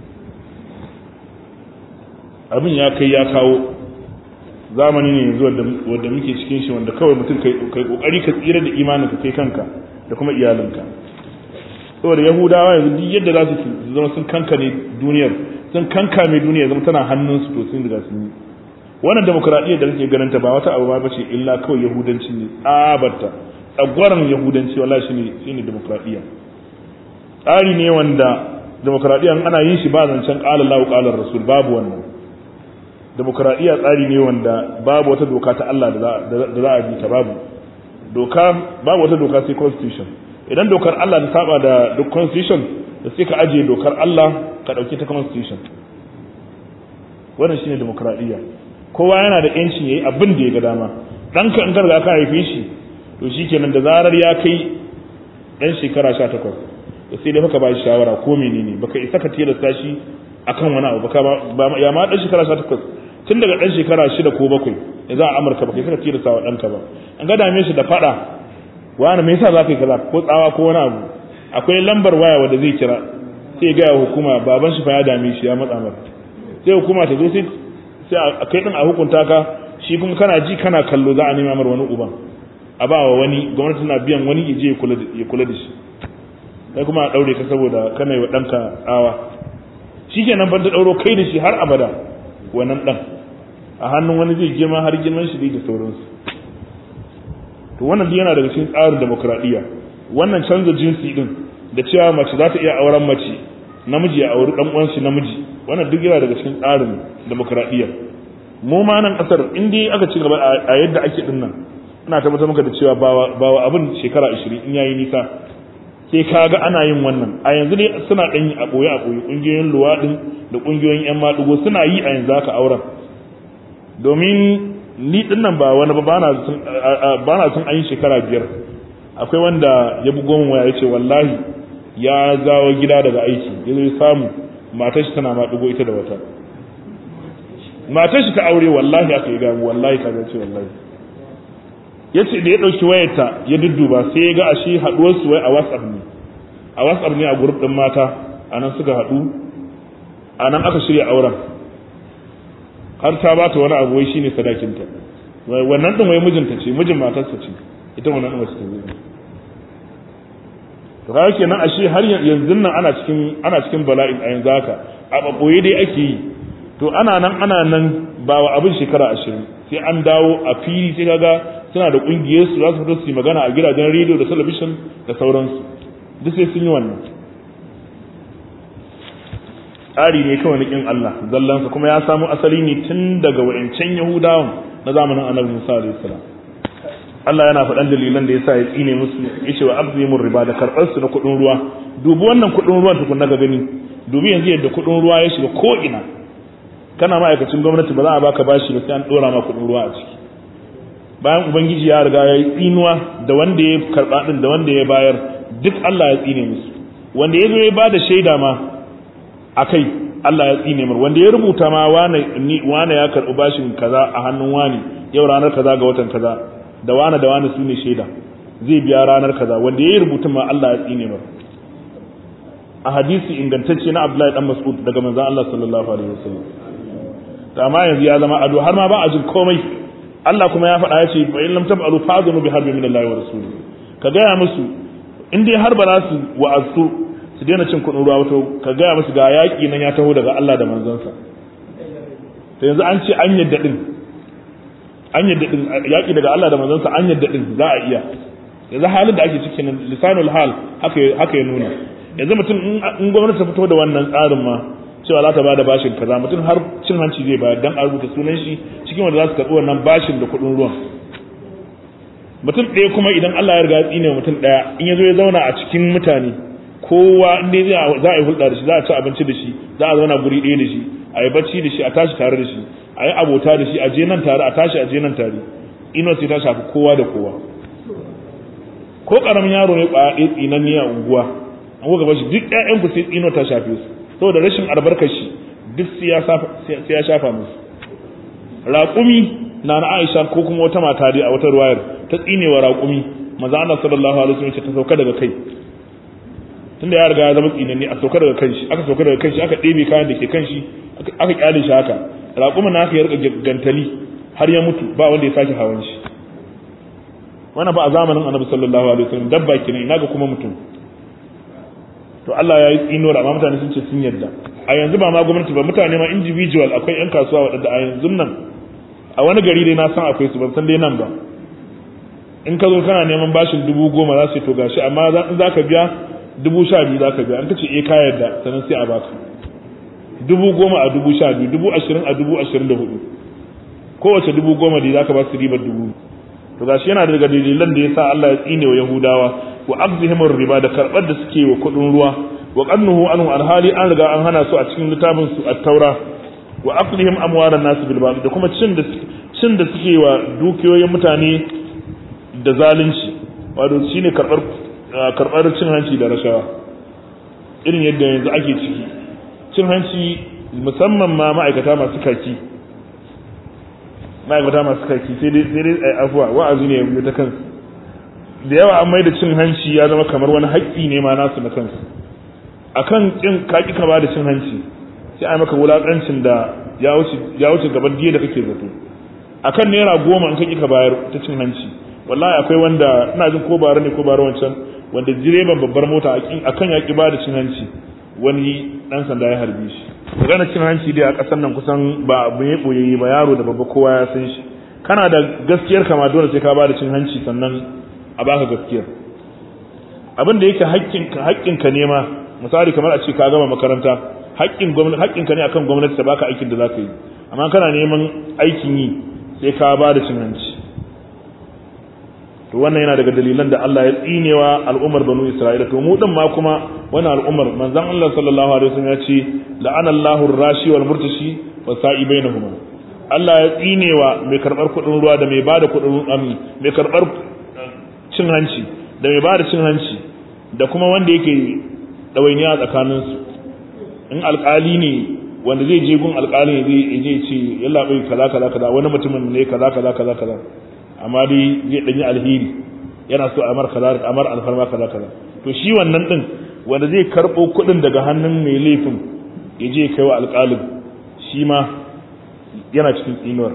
abin ya kai ya kawo zamani ne yanzu wanda muke cikin shi wanda kawai mutum kai kokari ka tsira da imaninka kai kanka da kuma iyalinka saboda yahudawa yanzu duk yadda za su zama sun kankane duniyar sun kankame duniya zama tana hannunsu to sun riga sun yi wannan demokradiyyar da kake ganin ta ba wata abu ba ce illa kawai yahudanci ne tsabarta tsagwaran yahudanci wallahi shine shine demokradiyya tsari ne wanda demokradiyya ana yin shi ba zancen qala Allahu qala Rasul babu wannan demokradiyya tsari ne wanda babu wata doka ta Allah da za a bi ta babu doka babu wata doka sai constitution idan dokar Allah ta saba da duk constitution da sai ka ajiye dokar Allah ka dauke ta constitution wannan shine demokradiyya kowa yana da yancin yayi abin da ya ga dama danka in garga ka haife shi to shikenan da zarar ya kai dan shekara 18 to sai dai baka ba shi shawara ko menene baka isa ka tilasta shi akan wani abu baka ba ya ma dan shekara 18 tun daga dan shekara 6 ko 7 ya za a amurka ba kai saka tilasta wa ɗanka ba an ga dame shi da faɗa wani me yasa za ka yi kaza ko tsawa ko wani abu akwai lambar waya wanda zai kira sai ga hukuma baban shi fa ya dame shi ya matsa masa sai hukuma ta zo sai sai a kai din a hukunta ka shi kuma kana ji kana kallo za a nema mar wani uban a ba wa wani gwamnati na biyan wani ya je ya kula da shi kai kuma a daure ka saboda kana yi wa ɗanka tsawa shi kenan ban ta ɗauro kai da shi har abada wannan ɗan a hannun wani zai girma har girman shi da sauransu to wannan yana daga cikin tsarin demokradiyya wannan canza jinsi din da cewa mace za ta iya auren mace namiji ya auri dan uwansa namiji wannan duk yana daga cikin tsarin demokradiyya mu ma nan kasar in dai aka ci gaba a yadda ake din nan ina tabbatar maka da cewa ba wa abin shekara 20 in yayi nisa sai ka ga ana yin wannan a yanzu dai suna dan yi a boye a boye kungiyoyin luwadin da kungiyoyin yan madugo suna yi a yanzu haka auren domin ni din nan ba wani ba bana sun bana sun an yi shekara biyar akwai wanda ya bugo min waya yace wallahi ya zawo gida daga aiki ya zo samu matar shi tana madugo ita da wata matar shi ta aure wallahi aka yi gamu wallahi kaza ce wallahi yace da ya dauki wayarta ya dudduba sai ya ga ashe haduwar su wai a WhatsApp ne a WhatsApp ne a group din mata anan suka hadu anan aka shirya auren har ta ba ta wani abu wai shine sadakinta wannan din wai mijinta ce mijin matarsa ce ita wannan din wasu ta zai to kaga kenan ashe har yanzu nan ana cikin ana cikin bala'in a yanzu haka a baboye dai ake yi to ana nan ana nan ba wa abin shekara ashirin sai an dawo a fili sai kaga suna da kungiyar su za su fito su yi magana a gidajen rediyo da talabishin da sauransu duk sai sun yi wannan tsari ne kawai na kin Allah zallansa kuma ya samu asali ne tun daga wayancan Yahudawan na zamanin Annabi Musa alaihi salam Allah yana faɗan dalilan da yasa ya tsine musu yace wa abzimur riba da karɓar su na kuɗin ruwa dubi wannan kuɗin ruwan tukun ga gani dubi yanzu yadda kuɗin ruwa ya shiga ko ina kana ma'aikacin gwamnati ba za a baka bashi ba sai an dora ma kuɗin ruwa a ciki bayan ubangiji ya riga ya yi tsinuwa da wanda ya karɓa din da wanda ya bayar duk Allah ya tsine musu wanda ya zo ya bada shaida ma akai Allah ya tsine mar wanda ya rubuta ma wane ni wane ya karɓi bashin kaza a hannun wani yau ranar kaza ga watan kaza da wane da wane sune shaida zai biya ranar kaza wanda ya yi rubutun ma Allah ya tsine mar a hadisi ingantacce na Abdullahi dan Mas'ud daga manzon Allah sallallahu alaihi wasallam to amma yanzu ya zama ado har ma ba a jin komai Allah kuma ya faɗa ya ce fa in lam tab'alu fa'dhunu bi harbin min Allah wa rasulihi ka gaya musu in dai har ba za su wa'azu su daina cin kuɗin ruwa wato ka gaya musu ga yaƙi nan ya taho daga Allah da manzansa to yanzu an ce an yadda din an yadda din yaƙi daga Allah da manzansa an yadda din za a iya yanzu halin da ake cikin lisanul hal haka haka ya nuna yanzu mutum in gwamnati ta fito da wannan tsarin ma cewa za ta bada bashin kaza mutum har cin hanci zai bayar dan a rubuta sunan shi cikin wanda za su karɓi wannan bashin da kuɗin ruwan mutum ɗaya kuma idan Allah ya riga ya tsine mutum ɗaya in ya zo ya zauna a cikin mutane kowa in dai za a yi hulɗa da shi za a ci abinci da shi za a zauna guri ɗaya da shi a yi bacci da shi a tashi tare da shi a yi abota da shi a je nan tare a tashi a je nan tare ino sai ta shafi kowa da kowa ko ƙaramin yaro ne ƙwaya ɗaya tsinan ne a unguwa an kuka bashi duk ƴaƴan ku sai ino ta shafe su saboda rashin albarkar shi duk sai ya shafa musu raƙumi na na Aisha ko kuma wata mata dai a wata ruwayar ta tsinewa raƙumi maza Allah sallallahu alaihi wasallam ta sauka daga kai tunda ya riga ya zama tsinanni a sauka daga kanshi aka sauka daga kanshi aka ɗebe kayan da ke kanshi aka kyale shi haka raƙumin na aka ya rika gantali har ya mutu ba wanda ya sake hawan shi wannan ba a zamanin annabi sallallahu alaihi wasallam dabba kenan ina ga kuma mutum to Allah ya yi tsinuwar amma mutane sun ce sun yarda a yanzu ba ma gwamnati ba mutane ma individual akwai yan kasuwa waɗanda a yanzu nan a wani gari dai na san akwai su ban san dai nan ba in ka zo kana neman bashin dubu goma za su yi to gashi amma in za ka biya dubu sha biyu za ka biya an ka ce eh ka yarda sannan sai a baka dubu goma a dubu sha biyu dubu ashirin a dubu ashirin da hudu kowace dubu goma da za ka ba su ribar dubu to gashi yana daga dalilan da ya sa Allah ya tsine wa Yahudawa wa abzihim riba da karbar da suke wa kudin ruwa wa qannuhu anhu alhali an riga an hana su a cikin littafin su at-taura wa aqlihim amwalan nas bil batil da kuma cin da cin da suke wa dukiyoyin mutane da zalunci wato shine karbar karbar cin hanci da rashawa irin yadda yanzu ake ciki cin hanci musamman ma ma'aikata masu kaki ma'aikata masu kaki sai dai sai dai afuwa wa'azi ne ya ta kansu da yawa an mai da cin hanci ya zama kamar wani haƙƙi ne ma nasu na kansu akan kin kaki ka ba da cin hanci sai a maka wulakancin da ya wuce ya wuce gaban diya da kake zato akan naira goma in kaki ka bayar ta cin hanci wallahi akwai wanda ina jin ko bara ne ko bara wancan wanda direban babbar mota akan ya ki ba da cin hanci wani dan sanda ya harbe shi magana cin hanci dai a ƙasar nan kusan ba abu ya boyayye ba yaro da babba kowa ya san shi kana da gaskiyar kama dole sai ka ba da cin hanci sannan a baka gaskiyar abin da yake haƙƙinka haƙƙinka ne ma misali kamar a ce ka gama makaranta haƙƙin gwamnati haƙƙinka ne akan gwamnati ta baka aikin da za ka yi amma kana neman aikin yi sai ka ba da cin hanci to wannan yana daga dalilan da Allah ya tsinewa al'ummar banu Isra'ila to mu din ma kuma wannan al'ummar manzon Allah sallallahu alaihi wasallam ya ce la'ana Allahu ar-rashi wal murtashi wa sa'i bainahuma Allah ya tsinewa mai karbar kudin ruwa da mai bada kudin mai karbar cin hanci da mai bada cin hanci da kuma wanda yake dawainiya tsakanin su in alƙali ne wanda zai je gun alƙali zai je ce yalla bai kaza kaza kaza wani mutumin ne kaza kaza kaza kaza amma dai zai danyi alheri yana so a mar kaza a mar alfarma kaza kaza to shi wannan din wanda zai karbo kuɗin daga hannun mai laifin ya je kai wa alƙalin shi ma yana cikin tsinuwar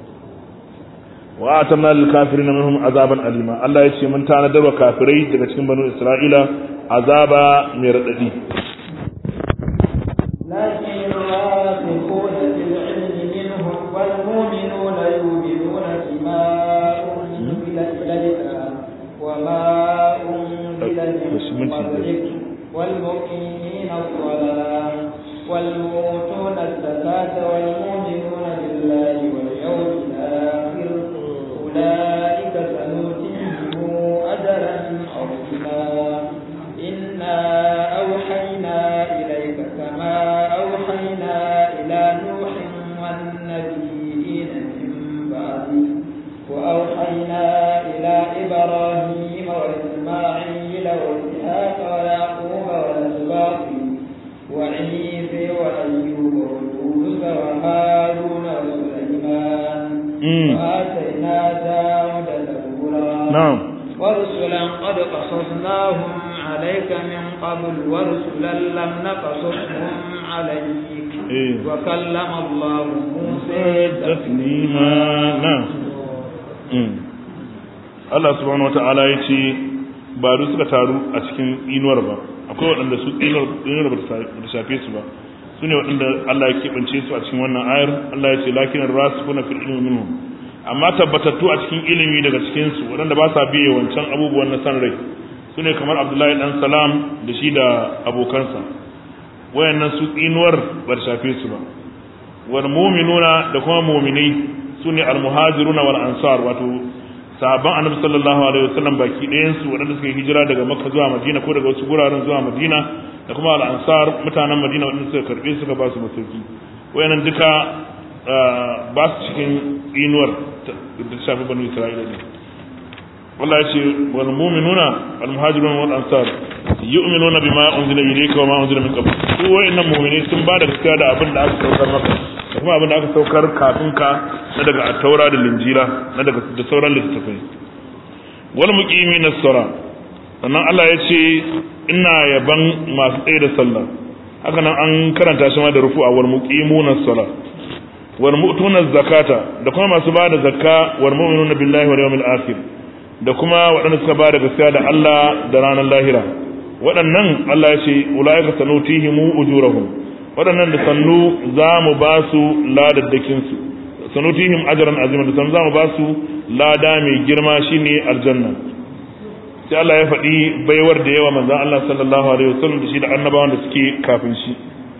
wa atamna lil kafirin minhum azaban alima Allah ya ce mun tanadar wa kafirai daga cikin banu Isra'ila azaba mai radadi لكن الراسخون في العلم منهم والمؤمنون يؤمنون بما أنزل إليك وما أنزل من قبلك والمقيمين الصلاة والمؤتون الزكاة والمؤمنون بالله واليوم الآخر أولئك سنؤتيهم أجرا عظيما إنا أوحينا إليك كما أوحينا إلى نوح والنبيين من بعده وأوحينا إلى إبراهيم وإسماعيل وإسحاق ويعقوب والأسباط وعيسى وأيوب ويونس وهارون وسليمان وآتينا داود زبورا نعم ورسلا قد قصصناهم عليك من قبل ورسلا لم نقصصهم عليك إيه. وكلم الله موسى taslima na Allah subhanahu wata'ala ya ce ba duk suka taru a cikin inuwar ba akwai waɗanda su inuwar ba ta shafe su ba su ne waɗanda Allah ya keɓance su a cikin wannan ayar Allah ya ce lakin rasu kuna fil ilmi minhum amma tabbatattu a cikin ilimi daga cikin su waɗanda ba sa biye wancan abubuwan na san rai su ne kamar Abdullahi dan Salam da shi da abokansa wayannan su inuwar ba ta shafe su ba wal mu'minuna da kuma mu'minai sune al muhajiruna wal ansar wato sahabban annabi sallallahu alaihi wasallam baki ɗayan su waɗanda suka yi hijira daga makka zuwa madina ko daga wasu guraren zuwa madina da kuma al ansar mutanen madina waɗanda suka karbe suka ba su masauki wayannan duka ba su cikin inuwar da ta shafi banu isra'ila ne wallahi ce wal mu'minuna al muhajiruna wal ansar yu'minuna bima unzila ilayka wa ma unzila min qabl su wayannan mu'minai sun ba da gaskiya da abin da aka saukar maka da kuma abin da aka saukar kafin ka na daga at-taura da linjila na daga da sauran littattafai wal muqimin as-sala sannan Allah ya ce ina yaban masu tsaye da sallah haka nan an karanta shi ma da rufu'a wal muqimuna as-sala wal mu'tuna zakata da kuma masu ba da zakka wal mu'minuna billahi wal yawmil akhir da kuma waɗanda suka ba da gaskiya da Allah da ranar lahira waɗannan Allah ya ce ulaika sanutihimu ujurahum waɗannan da sannu za mu ba su ladaddakin su sanutihim ajran azima da sannu za mu ba su lada mai girma shine aljanna sai Allah ya faɗi baiwar da yawa manzon Allah sallallahu alaihi wasallam da shi da annabawan da suke kafin shi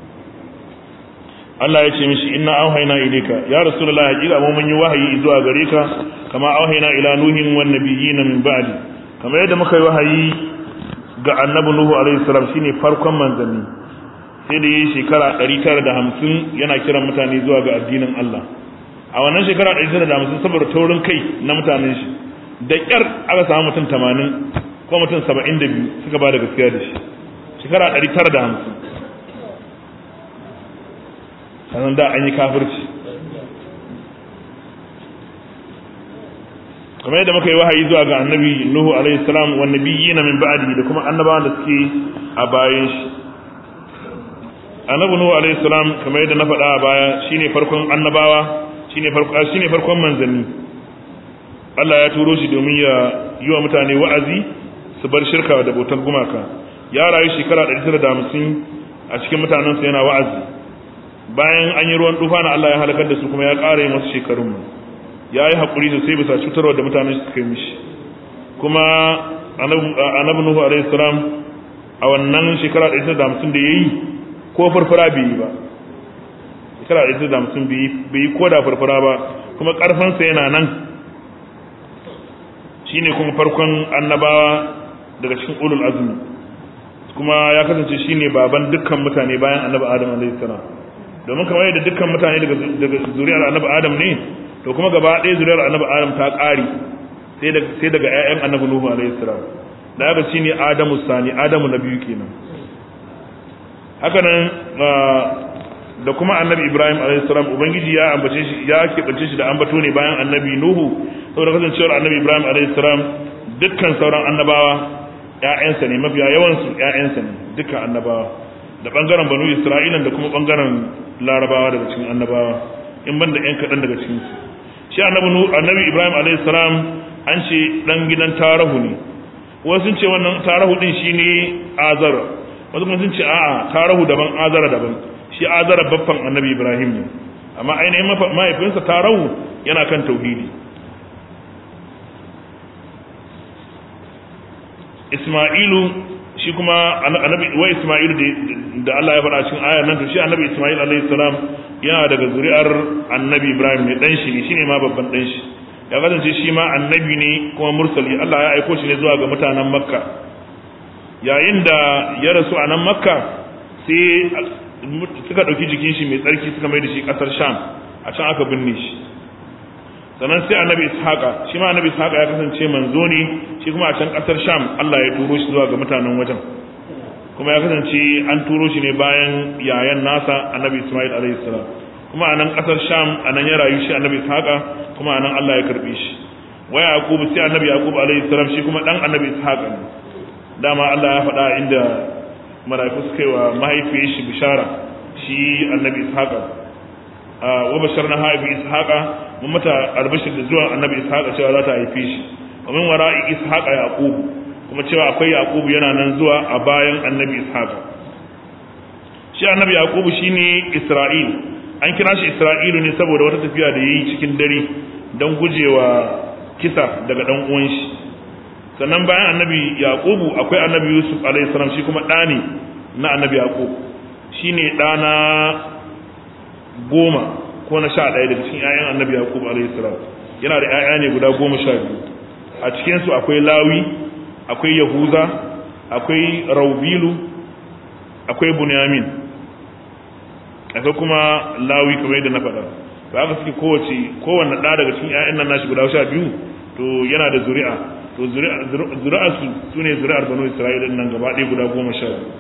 Allah ya ce mishi inna auhayna ilayka ya rasulullahi hakika mu mun yi wahayi zuwa gare ka kama auhayna ila nuhin wan nabiyina min ba'di kamar yadda muka yi wahayi ga annabi nuhu alaihi salam shine farkon manzanni sai da yi shekara 950 yana kiran mutane zuwa ga addinin Allah a wannan shekara 950 saboda taurin kai na mutanen shi da kyar aka samu mutum 80 ko mutum 72 suka ba da gaskiya da shi shekara 950 sannan da an yi kafirci kamar yadda muka yi wahayi zuwa ga annabi nuhu alaihi salam wa nabiyina min ba'di da kuma annabawan da suke a bayan shi annabi nuhu alaihi salam kamar yadda na faɗa a baya shine farkon annabawa shine farkon shine farkon manzanni Allah ya turo shi domin ya yi wa mutane wa'azi su bar shirka da bautar gumaka ya rayu shekara 150 a cikin mutanensa yana wa'azi bayan an yi ruwan tufa na Allah ya halakar da su kuma ya ƙara yin wasu shekarun ya yi haƙuri sosai bisa cutarwa da mutane su kai mishi kuma annabi nuhu alaihi salam a wannan shekara 150 da ya yi ko farfara bai yi ba shekara 150 bai yi ko da farfara ba kuma ƙarfansa yana nan shine kuma farkon annabawa daga cikin ulul azmi kuma ya kasance shine baban dukkan mutane bayan annabi adam alaihi salam domin kamar yadda dukkan mutane daga daga zuriyar annabi adam ne to kuma gaba ɗaya zuriyar annabi adam ta ƙare sai daga sai daga ƴaƴan annabi nuhu alaihi salam da haka shine adamu sani adamu na biyu kenan haka nan da kuma annabi ibrahim alaihi salam ubangiji ya ambace shi ya keɓance shi da ambato ne bayan annabi nuhu saboda kasancewar annabi ibrahim alaihi salam dukkan sauran annabawa ƴaƴansa ne mafiya yawansu ƴaƴansa ne dukkan annabawa da bangaren banu isra'ilan da kuma bangaren larabawa daga cikin annabawa in ban da ƴan kaɗan daga cikin su shi annabi annabi ibrahim alaihi salam an ce dan gidan tarahu ne wasu sun ce wannan tarahu din shine azara wasu kuma sun ce a'a tarahu daban azara daban shi azara baffan annabi ibrahim ne amma ainihin mahaifinsa tarahu yana kan tauhidi Ismailu shi kuma annabi wa Ismailu da Allah ya faɗa cikin ayar nan to shi annabi Ismail alaihi salam yana daga zuri'ar annabi Ibrahim ne dan shi ne shine ma babban dan shi ya kasance shi ma annabi ne kuma mursali Allah ya aiko shi ne zuwa ga mutanen Makka yayin da ya rasu a nan Makka sai suka ɗauki jikin shi mai tsarki suka mai da shi ƙasar Sham a can aka binne shi sannan sai annabi ishaqa shi ma annabi ishaqa ya kasance manzo ne shi kuma a can kasar sham Allah ya turo shi zuwa ga mutanen wajen kuma ya kasance an turo shi ne bayan yayan nasa annabi isma'il alaihi salam kuma a nan kasar sham a nan ya rayu shi annabi ishaqa kuma a nan Allah ya karbe shi wa yaqub sai annabi yaqub alaihi salam shi kuma dan annabi ishaqa ne dama Allah ya faɗa inda mala'iku suka yi wa mahaifiyar shi bishara shi annabi ishaqa wa basharna ha bi ishaqa mun mata albashir da zuwa annabi ishaqa cewa za ta haife shi wa min wara'i ishaqa yaqub kuma cewa akwai yaqub yana nan zuwa a bayan annabi ishaqa shi annabi yaqub shine isra'il an kira shi isra'ilu ne saboda wata tafiya da yayi cikin dare don gujewa kisa daga dan uwan shi sannan bayan annabi yaqub akwai annabi yusuf alaihi salam shi kuma ɗani na annabi yaqub shine ɗana goma ko na sha ɗaya daga cikin 'ya'yan annabi yaqub alayhi salam yana da 'ya'ya ne guda goma sha biyu a cikin su akwai lawi akwai yahuza akwai raubilu akwai bunyamin akwai kuma lawi kamar yadda na faɗa to haka suke kowace kowanne ɗa daga cikin 'ya'yan nan nashi guda sha biyu to yana da zuri'a to zuri'a su sune zuri'ar banu isra'ila nan gaba ɗaya guda goma sha biyu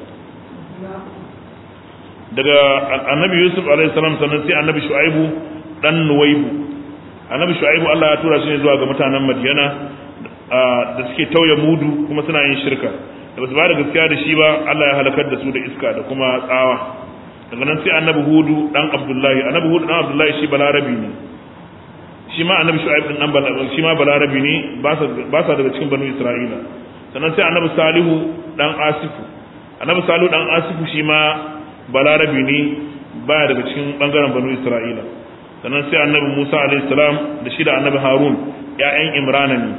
daga annabi yusuf alaihi salam sannan sai annabi shu'aibu dan nuwaibu annabi shu'aibu Allah ya tura shi ne zuwa ga mutanen madiyana da suke tauye mudu kuma suna yin shirka da basu ba da gaskiya da shi ba Allah ya halakar da su da iska da kuma tsawa daga nan sai annabi hudu dan abdullahi annabi hudu dan abdullahi shi balarabi ne shi ma annabi shu'aib din dan balarabi shi ma balarabi ne ba sa daga cikin banu isra'ila sannan sai annabi salihu dan asifu annabi salihu dan asifu shi ma balarabi ne baya daga cikin bangaren banu isra'ila sannan sai annabi musa alaihissalam da shi da annabi harun ya'yan imrana ne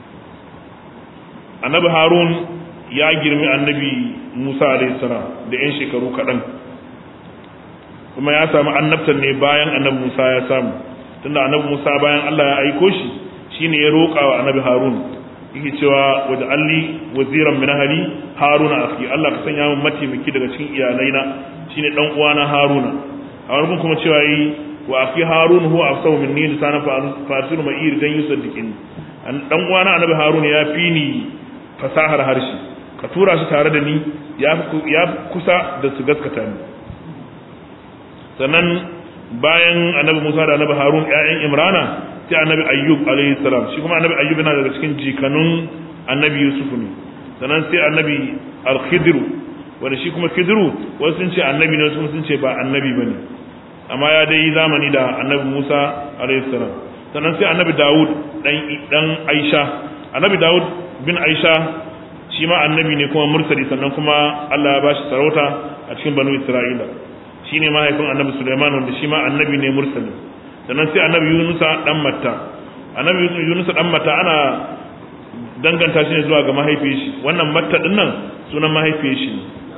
annabi harun ya girmi annabi musa alaihissalam da yan shekaru kaɗan kuma ya samu annabtan ne bayan annabi musa ya samu tunda annabi musa bayan allah ya aiko shi shine ya roƙa wa annabi harun yake cewa waje alli waziran min ahli haruna akhi Allah ka sanya min mataimaki daga cikin iyalaina shine dan uwana haruna a wani kuma cewa yi wa akhi harun huwa afsahu minni lisana fatir ma'ir dan yusaddiqin dan uwana annabi haruna ya fi ni fasahar harshe ka tura shi tare da ni ya ya kusa da su gaskata ni sannan bayan annabi Musa da annabi Harun ƴaƴan Imrana sai annabi ayyub alayhi salam shi kuma annabi ayyub yana daga cikin jikanun annabi yusuf ne sannan sai annabi al-khidr wanda shi kuma khidru wasu sun ce annabi ne wasu sun ce ba annabi bane amma ya dai zamani da annabi musa alayhi salam sannan sai annabi dawud dan dan aisha annabi dawud bin aisha shi ma annabi ne kuma mursali sannan kuma Allah ya bashi sarauta a cikin banu isra'ila shine mahaifin annabi sulaiman wanda shi ma annabi ne mursali sannan sai annabi yunusa dan matta annabi yunusa dan matta ana danganta shi ne zuwa ga mahaifiyar shi wannan matta din nan sunan mahaifiyar shi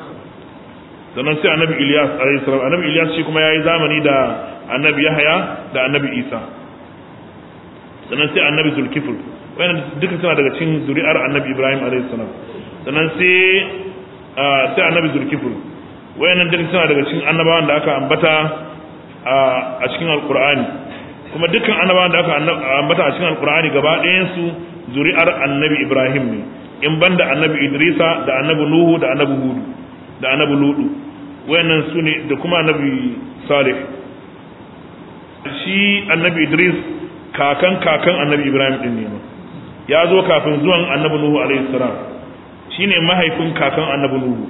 sannan sai annabi ilyas alayhi salam annabi ilyas shi kuma yayi zamani da annabi yahaya da annabi isa sannan sai annabi zulkifl wannan duka suna daga cikin zuri'ar annabi ibrahim alayhi salam sannan sai sai annabi zulkifl wayannan duka suna daga cikin annabawan da aka ambata a cikin alkur'ani kuma dukkan annabawan da aka ambata a cikin alkur'ani gaba ɗayan su zuri'ar annabi ibrahim ne in banda annabi idrisa da annabi nuhu da annabi hudu da annabi ludu wayannan su ne da kuma annabi salih shi annabi idris kakan kakan annabi ibrahim din ne ya zo kafin zuwan annabi nuhu alaihi salam shine mahaifin kakan annabi nuhu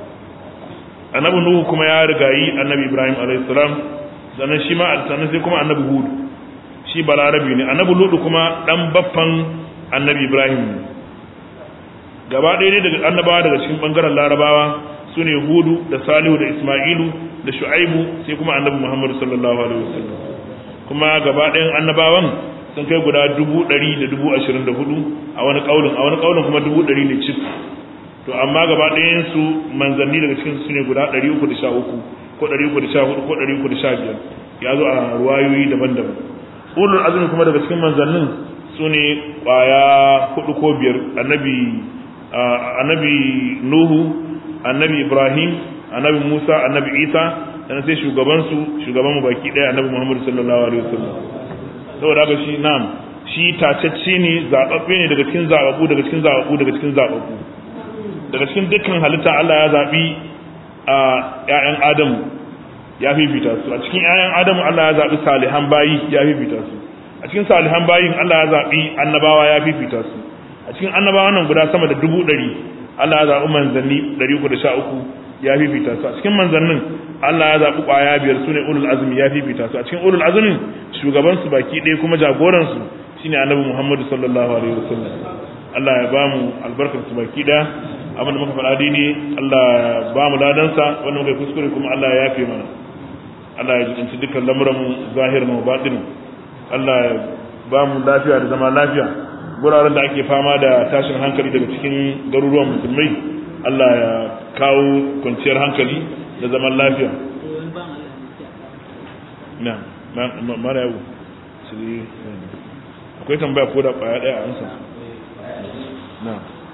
annabi nuhu kuma ya rigayi annabi ibrahim alayhi salam sannan shi ma sannan sai kuma annabi hud shi balarabi ne annabi ludu kuma dan baffan annabi ibrahim ne gaba ɗaya ne daga annabawa daga cikin bangaren larabawa su ne hudu da salihu da isma'ilu da shu'aibu sai kuma annabi muhammad sallallahu alaihi wasallam kuma gaba ɗayan annabawan sun kai guda dubu ɗari da dubu ashirin da hudu a wani ƙaunin a wani ƙaunin kuma dubu ɗari ne cif to amma gaba ɗayan su manzanni daga cikin su ne guda 313 ko 314 ko 315 ya zo a ruwayoyi daban-daban ulul azumi kuma daga cikin manzannin su ne ƙwaya hudu ko biyar annabi annabi nuhu annabi ibrahim annabi musa annabi isa sannan sai shugaban su shugaban mu baki ɗaya annabi muhammad sallallahu alaihi wasallam saboda haka shi na'am shi tacacce ne zababbe ne daga cikin zababbu daga cikin zababbu daga cikin zababbu daga cikin dukkan halitta Allah ya zaɓi a ‘ya'yan Adamu ya fifita su a cikin ‘ya'yan Adamu Allah ya zaɓi salihan bayi ya fifita su a cikin salihan bayin Allah ya zaɓi annabawa ya fifita su a cikin annabawa nan guda sama da dubu ɗari Allah ya zaɓi manzanni ɗari uku da sha uku ya fifita su a cikin manzannin Allah ya zaɓi ƙwaya biyar su ne ulul azumi ya fifita su a cikin ulul azumin shugabansu baki ɗaya kuma jagoransu shine annabi Muhammadu sallallahu alaihi wasallam Allah ya ba mu albarkar su baki ɗaya abinda muka faɗa dini Allah ya ba mu ladansa wanda muka yi kuskure kuma Allah ya yafe mana Allah ya jikinci dukkan lamuran mu zahirin mu batinin Allah ya ba mu lafiya da zama lafiya guraren da ake fama da tashin hankali daga cikin garuruwan musulmai Allah ya kawo kwanciyar hankali da zaman lafiya na mara yau akwai tambaya ko da kwaya daya a ansa na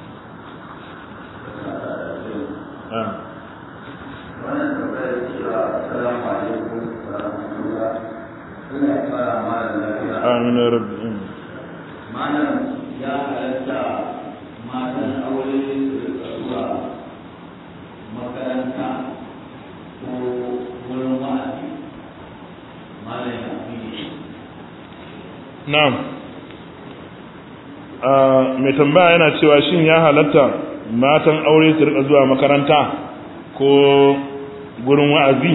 wannan tambayar cewa assalamu alaikum wa rahmatullah ina fara malam lafiya amin ya rabbi malam ya halatta matan aure su rika zuwa makaranta ko wurin wa'azi malam ya fi na'am mai tambaya yana cewa shin ya halatta matan aure su rika zuwa makaranta ko gurin wa'azi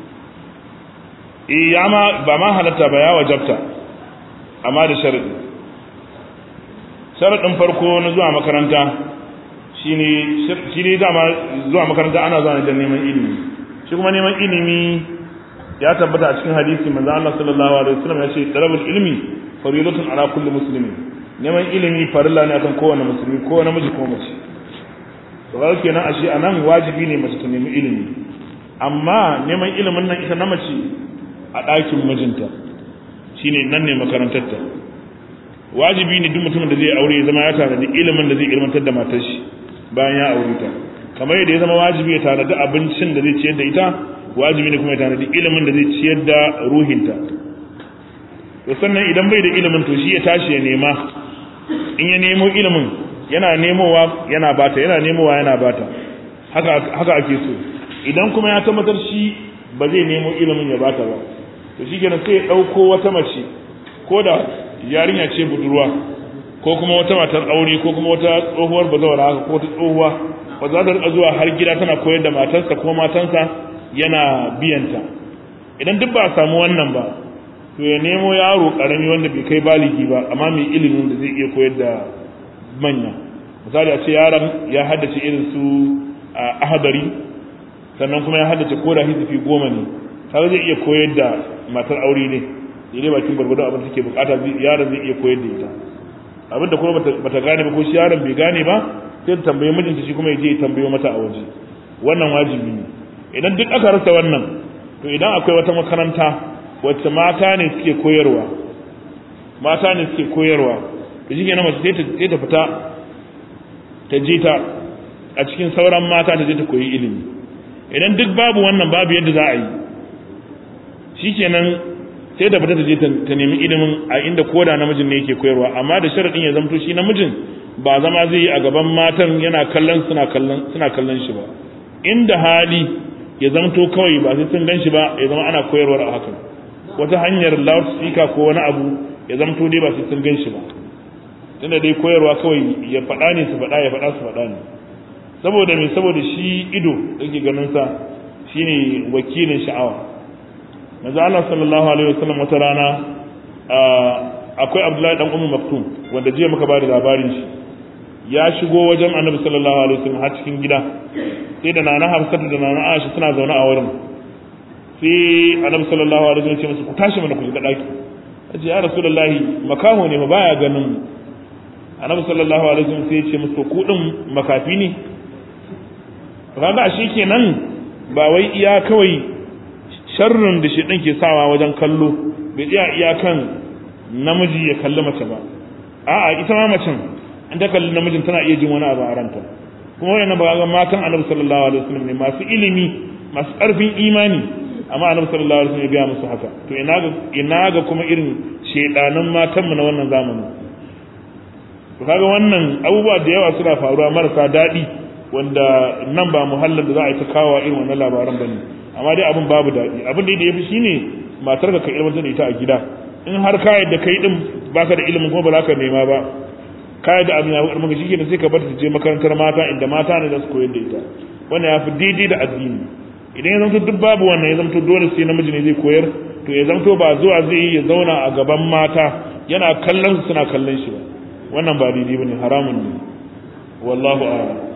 eh ya ma ba ma halatta ba ya wajabta amma da sharadi sharadin farko na zuwa makaranta shine shi ne dama zuwa makaranta ana zuwa ne don neman ilimi shi kuma neman ilimi ya tabbata a cikin hadisi manzo Allah sallallahu alaihi wasallam ya ce talabul ilmi faridatun ala kulli muslimin neman ilimi farilla ne akan kowane musulmi ko namiji ko mace to ga kenan ashe anan wajibi ne mace ta nemi ilimi amma neman ilimin nan ita na mace a ɗakin mijinta shine nan ne makarantarta wajibi ne duk mutumin da zai aure ya zama ya tanadi ilimin da zai ilmantar da matar shi bayan ya aure ta kamar yadda ya zama wajibi ya tanadi abincin da zai ciyar da ita wajibi ne kuma ya tanadi ilimin da zai ciyar da ruhinta to sannan idan bai da ilimin to shi ya tashi ya nema in ya nemo ilimin yana nemowa yana bata yana nemowa yana bata haka haka ake so idan kuma ya tabbatar shi ba zai nemo ilimin ya bata ba to shi kenan sai ya dauko wata mace ko da yarinya ce budurwa ko kuma wata matar aure ko kuma wata tsohuwar bazawara haka ko wata tsohuwa ba za ta rika zuwa har gida tana koyar da matarsa ko matansa yana biyanta idan duk ba a samu wannan ba to ya nemo yaro karami wanda bai kai baligi ba amma mai ilimin da zai iya koyar da manya misali a ce yaron ya haddace irin su a ahadari sannan kuma ya haddace ko da hizifi goma ne kaga zai iya koyar da matar aure ne daidai bakin gwargwado abin da take bukata yaron zai iya koyar da ita abin da kuma bata gane ba ko shi yaron bai gane ba sai ta tambaye mijinta shi kuma ya je ya tambayo mata a waje wannan wajibi ne idan duk aka rasa wannan to idan akwai wata makaranta wacce mata ne suke koyarwa mata ne suke koyarwa da shi kenan mace sai ta fita ta je ta a cikin sauran mata ta je ta koyi ilimi idan duk babu wannan babu yadda za a yi shikenan sai da fita ta je ta nemi ilimin a inda koda namijin ne yake koyarwa amma da sharadin ya zamto shi namijin ba zama zai yi a gaban matan yana kallon suna kallon suna kallon shi ba inda hali ya zamto kawai ba sai sun gan shi ba ya zama ana koyarwar a hakan wata hanyar loudspeaker ko wani abu ya zamto dai ba sai sun gan shi ba tunda dai koyarwa kawai ya faɗa ne su faɗa ya faɗa su faɗa ne saboda me saboda shi ido yake ganin sa shine wakilin sha'awa manzo Allah sallallahu alaihi wasallam wata rana akwai Abdullahi dan Ummu Maktum wanda jiya muka bada labarin shi ya shigo wajen Annabi sallallahu alaihi wasallam har cikin gida sai da nana Hafsatu da nana Aisha suna zaune a wurin sai Annabi sallallahu alaihi wasallam ya ce musu ku tashi mana ku shiga daki aje ya Rasulullahi makaho ne ba baya ganin mu Annabi sallallahu alaihi wasallam sai ya ce musu ku din makafi ne kaga ashe kenan ba wai iya kawai sharrin da shi ɗin ke sawa wajen kallo bai tsaya iyakan namiji ya kalli mace ba a'a ita ma macen in ta kalli namijin tana iya jin wani abu a ranta kuma wannan ba ga matan annabi sallallahu alaihi wasallam ne masu ilimi masu ƙarfin imani amma annabi sallallahu alaihi wasallam ya ga musu haka to ina ga ina ga kuma irin shedanan matan mu na wannan zamanin to kaga wannan abubuwa da yawa suna faruwa marasa daɗi wanda nan ba muhallin da za a yi ta kawo irin wannan labaran bane amma dai abin babu daɗi abin da ya fi shine matar ka ilmantar da ita a gida in har ka yadda kai din baka da ilimin kuma ba za ka nema ba ka yadda abin ya fi shi kenan sai ka bar ta je makarantar mata inda mata ne za su koyar da ita wannan ya fi daidai da addini idan ya zamto duk babu wannan ya zamto dole sai namiji ne zai koyar to ya zamto ba zuwa zai yi ya zauna a gaban mata yana kallon su suna kallon shi ba wannan ba daidai bane haramun ne wallahu a'lam